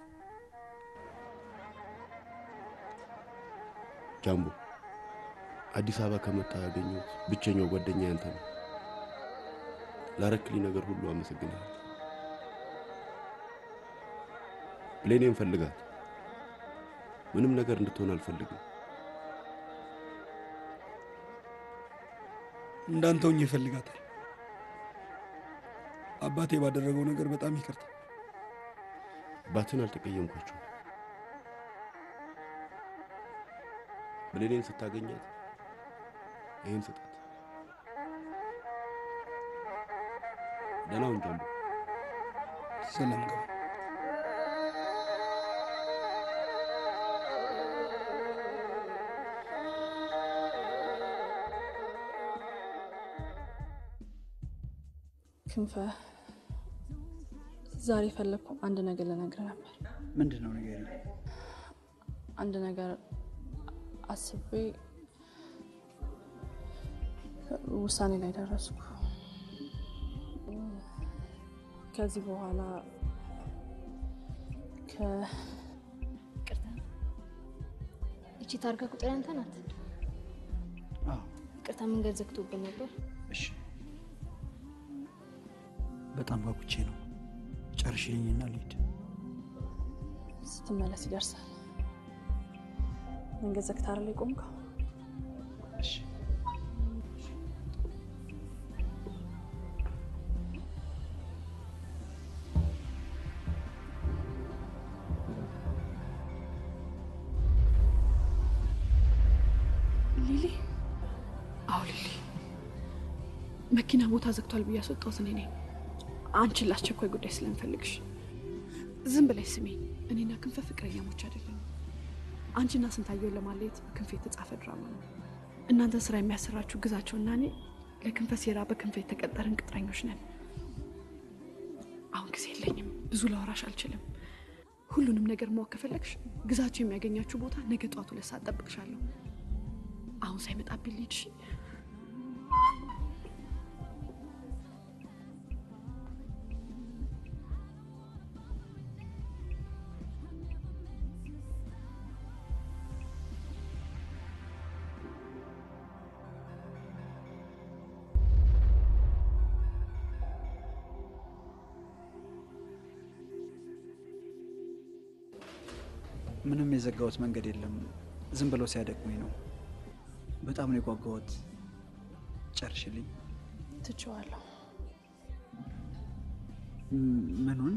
ጃምቦ አዲስ አበባ ከመጣ ያገኘሁት ብቸኛው ጓደኛ ያንተ ነው። ላረክልኝ ነገር ሁሉ አመሰግናለሁ። ብሌኔን ፈልጋት። ምንም ነገር እንድትሆን አልፈልግም። እንዳንተ ሆኜ ይፈልጋታል። አባቴ ባደረገው ነገር በጣም ይቅርታ። አባትን አልተቀየምኳቸው። ብሌኔን ስታገኛት ይህን ስጣት። ደህና ሁን ጃምቦ። ሰላም ገባ። ክንፈ ዛሬ ፈለግኩ አንድ ነገር ልነግርህ ነበር። ምንድን ነው ነገር? አንድ ነገር አስቤ ውሳኔ ላይ ደረስኩ። ከዚህ በኋላ ከ እቺ ታርጋ ቁጥር ያንተ ናት? ይቅርታ መንገድ ዘግቶብን ነበር። እሺ፣ በጣም ጓጉቼ ነው። ጨርሽልኝና ልሂድ። ስትመለስ ይደርሳል። መንገድ ዘግተህ አይደል የቆምከው? እሺ ሊሊ? አዎ ሊሊ፣ መኪና ቦታ ዘግቷል ብዬ አስወጣሁት እኔ ነኝ። አንቺን ለአስቸኳይ ጉዳይ ስለምፈልግሽ ዝም ብለሽ ስሜኝ። እኔና ክንፈ ፍቅረኛሞች አይደለም። አንቺና ስንታየውን ለማለየት በክንፈ የተጻፈ ድራማ ነው። እናንተ ስራ የሚያሰራችሁ ግዛቸውና እኔ ለክንፈ ሴራ በክንፈ የተቀጠርን ቅጥረኞች ነን። አሁን ጊዜ የለኝም፣ ብዙ ላወራሽ አልችልም። ሁሉንም ነገር ማወቅ ከፈለግሽ ግዛቸው የሚያገኛችሁ ቦታ ነገ ጠዋት ሁለት ሰዓት ጠብቅሻለሁ። አሁን ሳይመጣብኝ ልሂድ። እሺ? ምንም የዘጋሁት መንገድ የለም። ዝም ብለው ሲያደክሙኝ ነው። በጣም ነው የጓጓሁት። ጨርሽልኝ። ትቼዋለሁ። ም- ምኑን?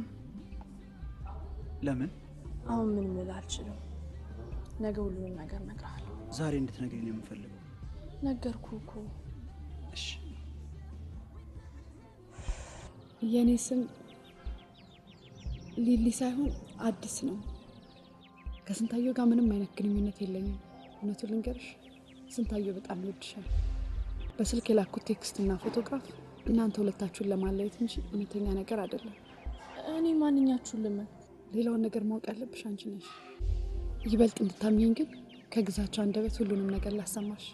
ለምን? አሁን ምን ልልህ አልችልም። ነገ ሁሉንም ነገር እነግርሃለሁ። ዛሬ እንድትነግሪኝ ነው የምፈልገው። ነገርኩህ እኮ። እሺ። የእኔ ስም ሊሊ ሳይሆን አዲስ ነው። ከስንታየው ጋር ምንም አይነት ግንኙነት የለኝም። እውነቱን ልንገርሽ፣ ስንታየው በጣም ይወድሻል። በስልክ የላኩት ቴክስት እና ፎቶግራፍ እናንተ ሁለታችሁን ለማለየት እንጂ እውነተኛ ነገር አይደለም። እኔ ማንኛችሁን ልመን? ሌላውን ነገር ማወቅ ያለብሽ አንቺ ነሽ። ይበልጥ እንድታምኚኝ ግን ከግዛቸው አንደበት ሁሉንም ነገር ላሰማሽ።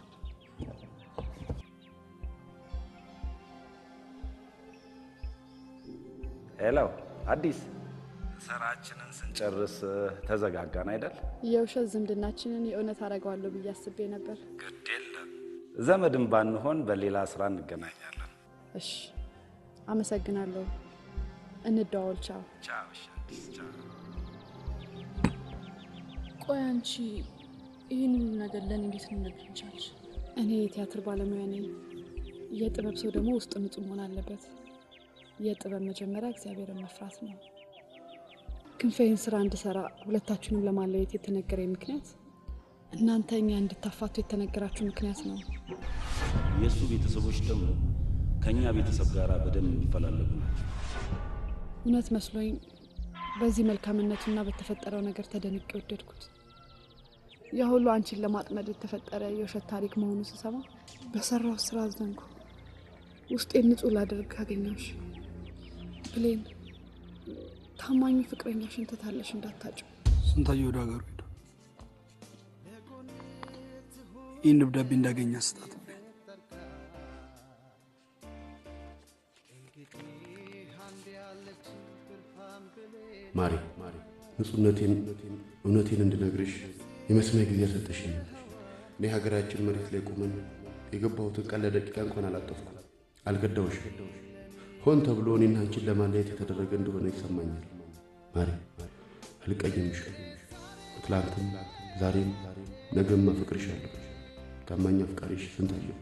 ሄሎ አዲስ፣ ስራችንን ስንጨርስ ተዘጋጋን አይደል? የውሸት ዝምድናችንን የእውነት አደርገዋለሁ ብዬ አስቤ ነበር። ግድ የለም ዘመድም ባንሆን በሌላ ስራ እንገናኛለን። እሺ፣ አመሰግናለሁ። እንደዋወል። ቻው። ቻው። እሺ፣ አዲስ ቻው። ቆይ አንቺ ይህን ሁሉ ነገር ለእኔ እንዴት ልነግሪኝ ቻልሽ? እኔ የቲያትር ባለሙያ ነኝ። የጥበብ ሰው ደግሞ ውስጥ ንጹህ መሆን አለበት። የጥበብ መጀመሪያ እግዚአብሔርን መፍራት ነው። ክንፈይን ስራ እንድሰራ ሁለታችሁንም ለማለየት የተነገረኝ ምክንያት እናንተ እኛ እንድታፋቱ የተነገራችሁ ምክንያት ነው። የእሱ ቤተሰቦች ደግሞ ከእኛ ቤተሰብ ጋር በደንብ የሚፈላለጉ ናቸው። እውነት መስሎኝ በዚህ መልካምነቱና በተፈጠረው ነገር ተደንቄ ወደድኩት። ያ ሁሉ አንቺን ለማጥመድ የተፈጠረ የውሸት ታሪክ መሆኑ ስሰማ በሰራው ስራ አዘንኩ። ውስጤን ንጹህ ላደርግ አገኘሁሽ። ብሌን፣ ታማኙ ፍቅረኛሽን ትታለሽ እንዳታጭው። ስንታየው ወደ ሀገሩ ሄደ። ይህን ደብዳቤ እንዳገኘ ስጣት። ማሬ ንጹህነቴን እውነቴን እንድነግርሽ የመስሚያ ጊዜ ሰጠሽኝ። እኔ ሀገራችን መሬት ላይ ቆመን የገባሁትን ቃል ለደቂቃ እንኳን አላጠፍኩም፣ አልገዳውሽም። ሆን ተብሎ እኔና አንቺን ለማለየት የተደረገ እንደሆነ ይሰማኛል። ማሬ አልቀየምሽም። ትላንትም ዛሬም ነገም አፈቅርሻለሁ። ታማኝ አፍቃሪሽ ስንታየሁ።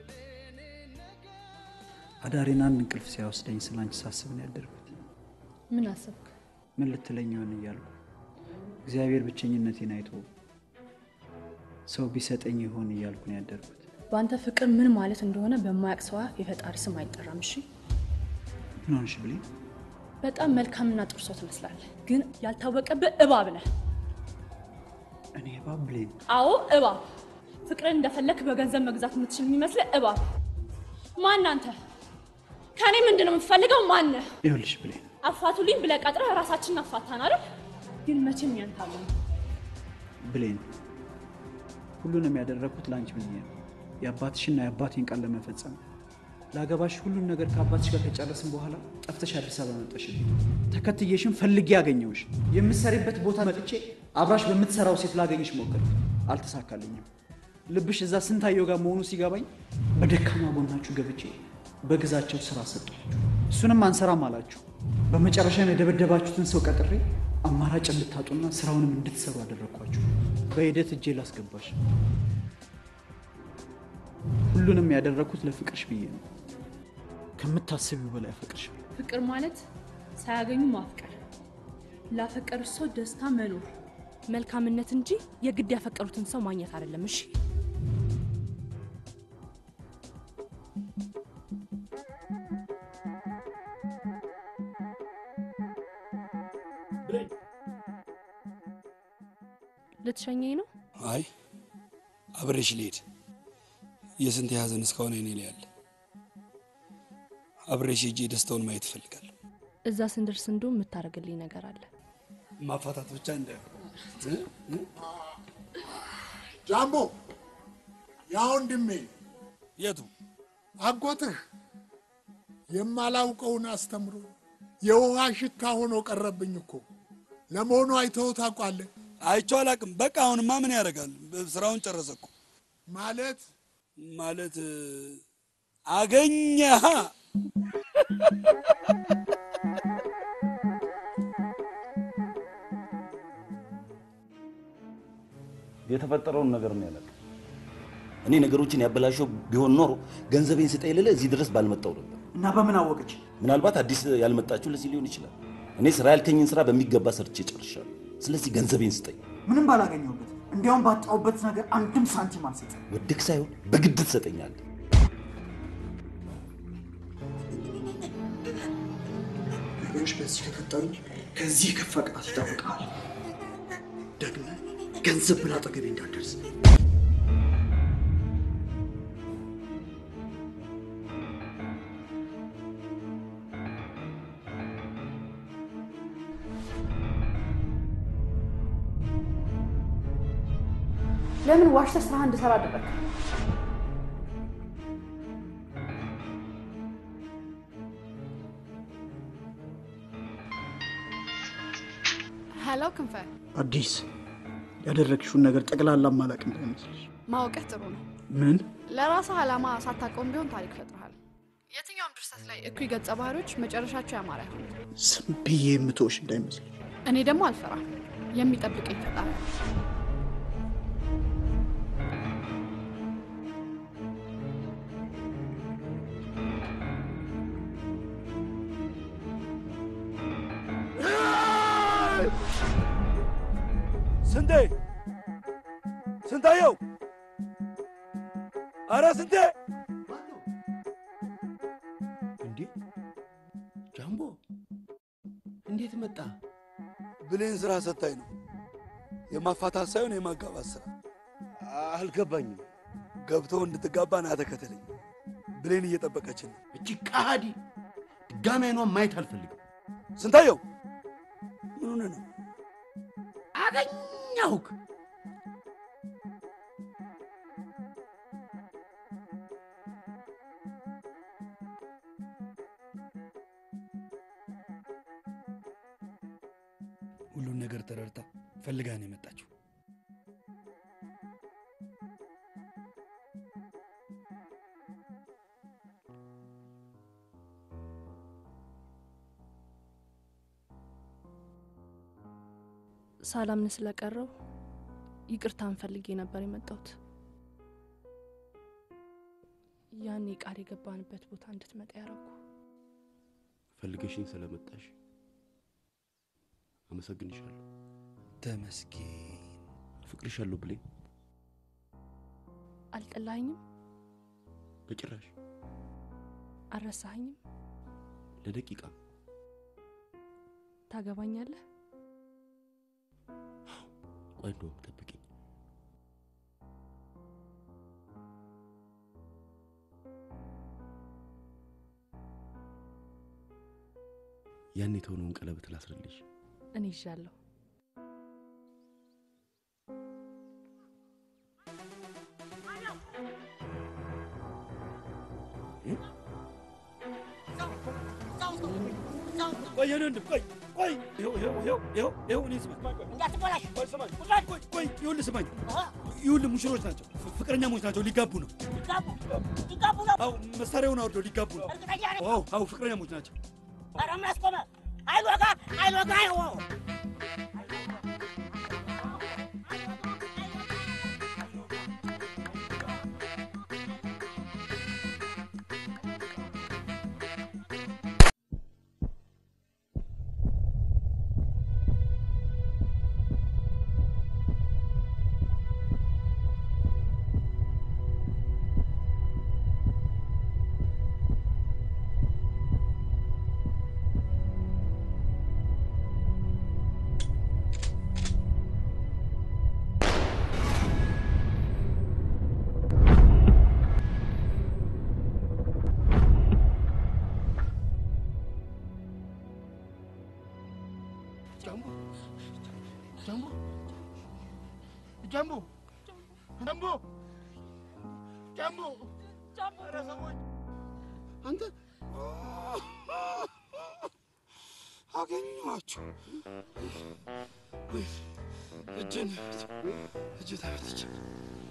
አዳሬን አንድ እንቅልፍ ሲያወስደኝ ስለ አንቺ ሳስብ ነው ያደርኩት። ምን አሰብክ? ምን ልትለኝ ይሆን እያልኩ እግዚአብሔር ብቸኝነቴን አይቶ ሰው ቢሰጠኝ ይሆን እያልኩ ነው ያደርኩት። በአንተ ፍቅር ምን ማለት እንደሆነ በማያውቅ ሰው አፍ የፈጣሪ ስም አይጠራም። እሺ፣ ምን ሆንሽ ብሌን? በጣም መልካምና ጥሩ ሰው ትመስላለህ፣ ግን ያልታወቀብህ እባብ ነህ። እኔ እባብ ብሌን? አዎ እባብ። ፍቅርን እንደፈለክ በገንዘብ መግዛት የምትችል የሚመስልህ እባብ። ማን አንተ? ከእኔ ምንድን ነው የምትፈልገው? ማነህ? ይኸውልሽ ብሌን፣ አፋቱልኝ ብለህ ቀጥረህ ራሳችንን አፋታን አይደል? ግን መቼም ያንታለ ብሌን፣ ሁሉንም ያደረግኩት ለአንቺ ብዬ ነው። የአባትሽና የአባቴን ቃል ለመፈጸም ለአገባሽ ሁሉን ነገር ከአባትሽ ጋር ከጨረስን በኋላ ጠፍተሽ አዲስ አበባ መጣሽልኝ። ተከትዬሽም ፈልጌ ያገኘሁሽ የምትሰሪበት ቦታ መጥቼ አብራሽ በምትሰራው ሴት ላገኝሽ ሞከርኩ፣ አልተሳካልኝም። ልብሽ እዛ ስንታየው ጋር መሆኑ ሲገባኝ በደካማ ጎናችሁ ገብቼ በግዛቸው ስራ ሰጧችሁ። እሱንም አንሰራም አላችሁ። በመጨረሻም የደበደባችሁትን ሰው ቀጥሬ አማራጭ እንድታጡና ስራውንም እንድትሰሩ አደረግኳችሁ። በሂደት እጄ ላስገባሽ። ሁሉንም ያደረግኩት ለፍቅርሽ ብዬ ነው። ከምታስቢው በላይ አፈቅርሽ። ፍቅር ማለት ሳያገኙ ማፍቀር፣ ላፈቀሩ ሰው ደስታ መኖር፣ መልካምነት እንጂ የግድ ያፈቀሩትን ሰው ማግኘት አይደለም። እሺ ልትሸኘኝ ነው? አይ አብሬሽ ልሄድ። የስንት የሀዘን እስካሁን አይኔ ላይ ያለ አብሬሽ ሄጄ ደስታውን ማየት እፈልጋለሁ። እዛ ስንደርስ እንዶ የምታደርግልኝ ነገር አለ። ማፋታት ብቻ እንደ ጃምቦ ያ ወንድሜ የቱ አጎትህ የማላውቀውን አስተምሮ የውሃ ሽታ ሆኖ ቀረብኝ እኮ። ለመሆኑ አይተኸው ታውቃለህ? አይቼው አላውቅም። በቃ አሁንማ ምን ያደርጋል? ስራውን ጨረሰ እኮ። ማለት ማለት አገኘሃ የተፈጠረውን ነገር ነው ያላውቅም። እኔ ነገሮችን ያበላሸው ቢሆን ኖሮ ገንዘቤን ስጠኝ ልልህ እዚህ ድረስ ባልመጣው ነበር። እና በምን አወቀች? ምናልባት አዲስ ያልመጣችሁ ለዚህ ሊሆን ይችላል። እኔ ስራ ያልከኝን ስራ በሚገባ ሰርቼ ጨርሻለሁ። ስለዚህ ገንዘቤን ስጠኝ። ምንም ባላገኘሁበት እንዲያውም ባጣሁበት ነገር አንድም ሳንቲም አልሰጥም። ወድክ ሳይሆን በግድ ትሰጠኛለህ። ነገሮች በዚህ ከቀጠሉ ከዚህ የከፋ ቅጣት ይጠብቃል። ደግሞ ገንዘብ ብላ አጠገቤ እንዳትደርስ። ለምን ዋሽተህ ስራህ እንድሰራ አደረግ? ሄሎ ክንፈ፣ አዲስ ያደረግሽውን ነገር ጠቅላላ ማላቅ እንዳይመስልሽ። ማወቅህ ጥሩ ነው። ምን ለራስህ ዓላማ ሳታውቀውም ቢሆን ታሪክ ፈጥረሃል። የትኛውም ድርሰት ላይ እኩይ ገጸ ባህሪዎች መጨረሻቸው ያማረ አይሆንም። ዝም ብዬ የምትወሽ እንዳይመስልሽ። እኔ ደግሞ አልፈራም። የሚጠብቀኝ ፈጣሪ ነው። ስንቴ ስንታየው፣ አረ ስንቴ እንዴ ጃምቦ እንዴት መጣ? ብሌን ስራ ሰታኝ ነው። የማፋታት ሳይሆን የማጋባት ስራ። አልገባኝም። ገብተው እንድትጋባ ና ተከተለኝ። ብሌን እየጠበቀችን ነው። እጅ ቃዲ ድጋሚ አይኗን ማየት አልፈልግም። ስንታየው ምን ሆነ ነው? አገኘሁክ። ሁሉን ነገር ተረድታ ፈልጋ ነው የመጣችው። ሳላምን ስለቀረው ይቅርታን ፈልጌ ነበር የመጣሁት። ያኔ ቃል የገባንበት ቦታ እንድትመጣ ያረኩ። ፈልገሽኝ ስለመጣሽ አመሰግንሻለሁ። ተመስገን። አፍቅርሻለሁ ብሌን። አልጠላኸኝም? በጭራሽ አልረሳኸኝም? ለደቂቃ ታገባኛለህ? ቆይ እንደውም ጠብቂኝ። ያን የተሆነውን ቀለበት ላስርልሽ። እኔ ይዣለሁ። ቆይ የኔ ወንድም ቆይ ቆይ፣ ይኸው ይኸው ይኸው ይኸው ይኸው እኔ ስማኝ፣ እንዳትበላሽ። ቆይ ስማኝ፣ ቆይ ቆይ፣ ይኸውልህ ስማኝ፣ ይኸውልህ ሙሽሮች ናቸው፣ ፍቅረኛሞች ናቸው፣ ሊጋቡ ነው። ሊጋቡ ሊጋቡ ነው። አዎ መሳሪያውን አውርደው ሊጋቡ ነው። እርግጠኛ ነኝ። አዎ አዎ ፍቅረኛሞች ናቸው። ኧረ ምን አስቆመ? አይሎጋ አይሎጋ አይዎ ጃምቦ ጃምቦ ጃምቦ ጃምቦ ጃምቦ ኧረ ሰዎች አንተ አገኘኋችሁ። እጅን እጅ ተመትቼ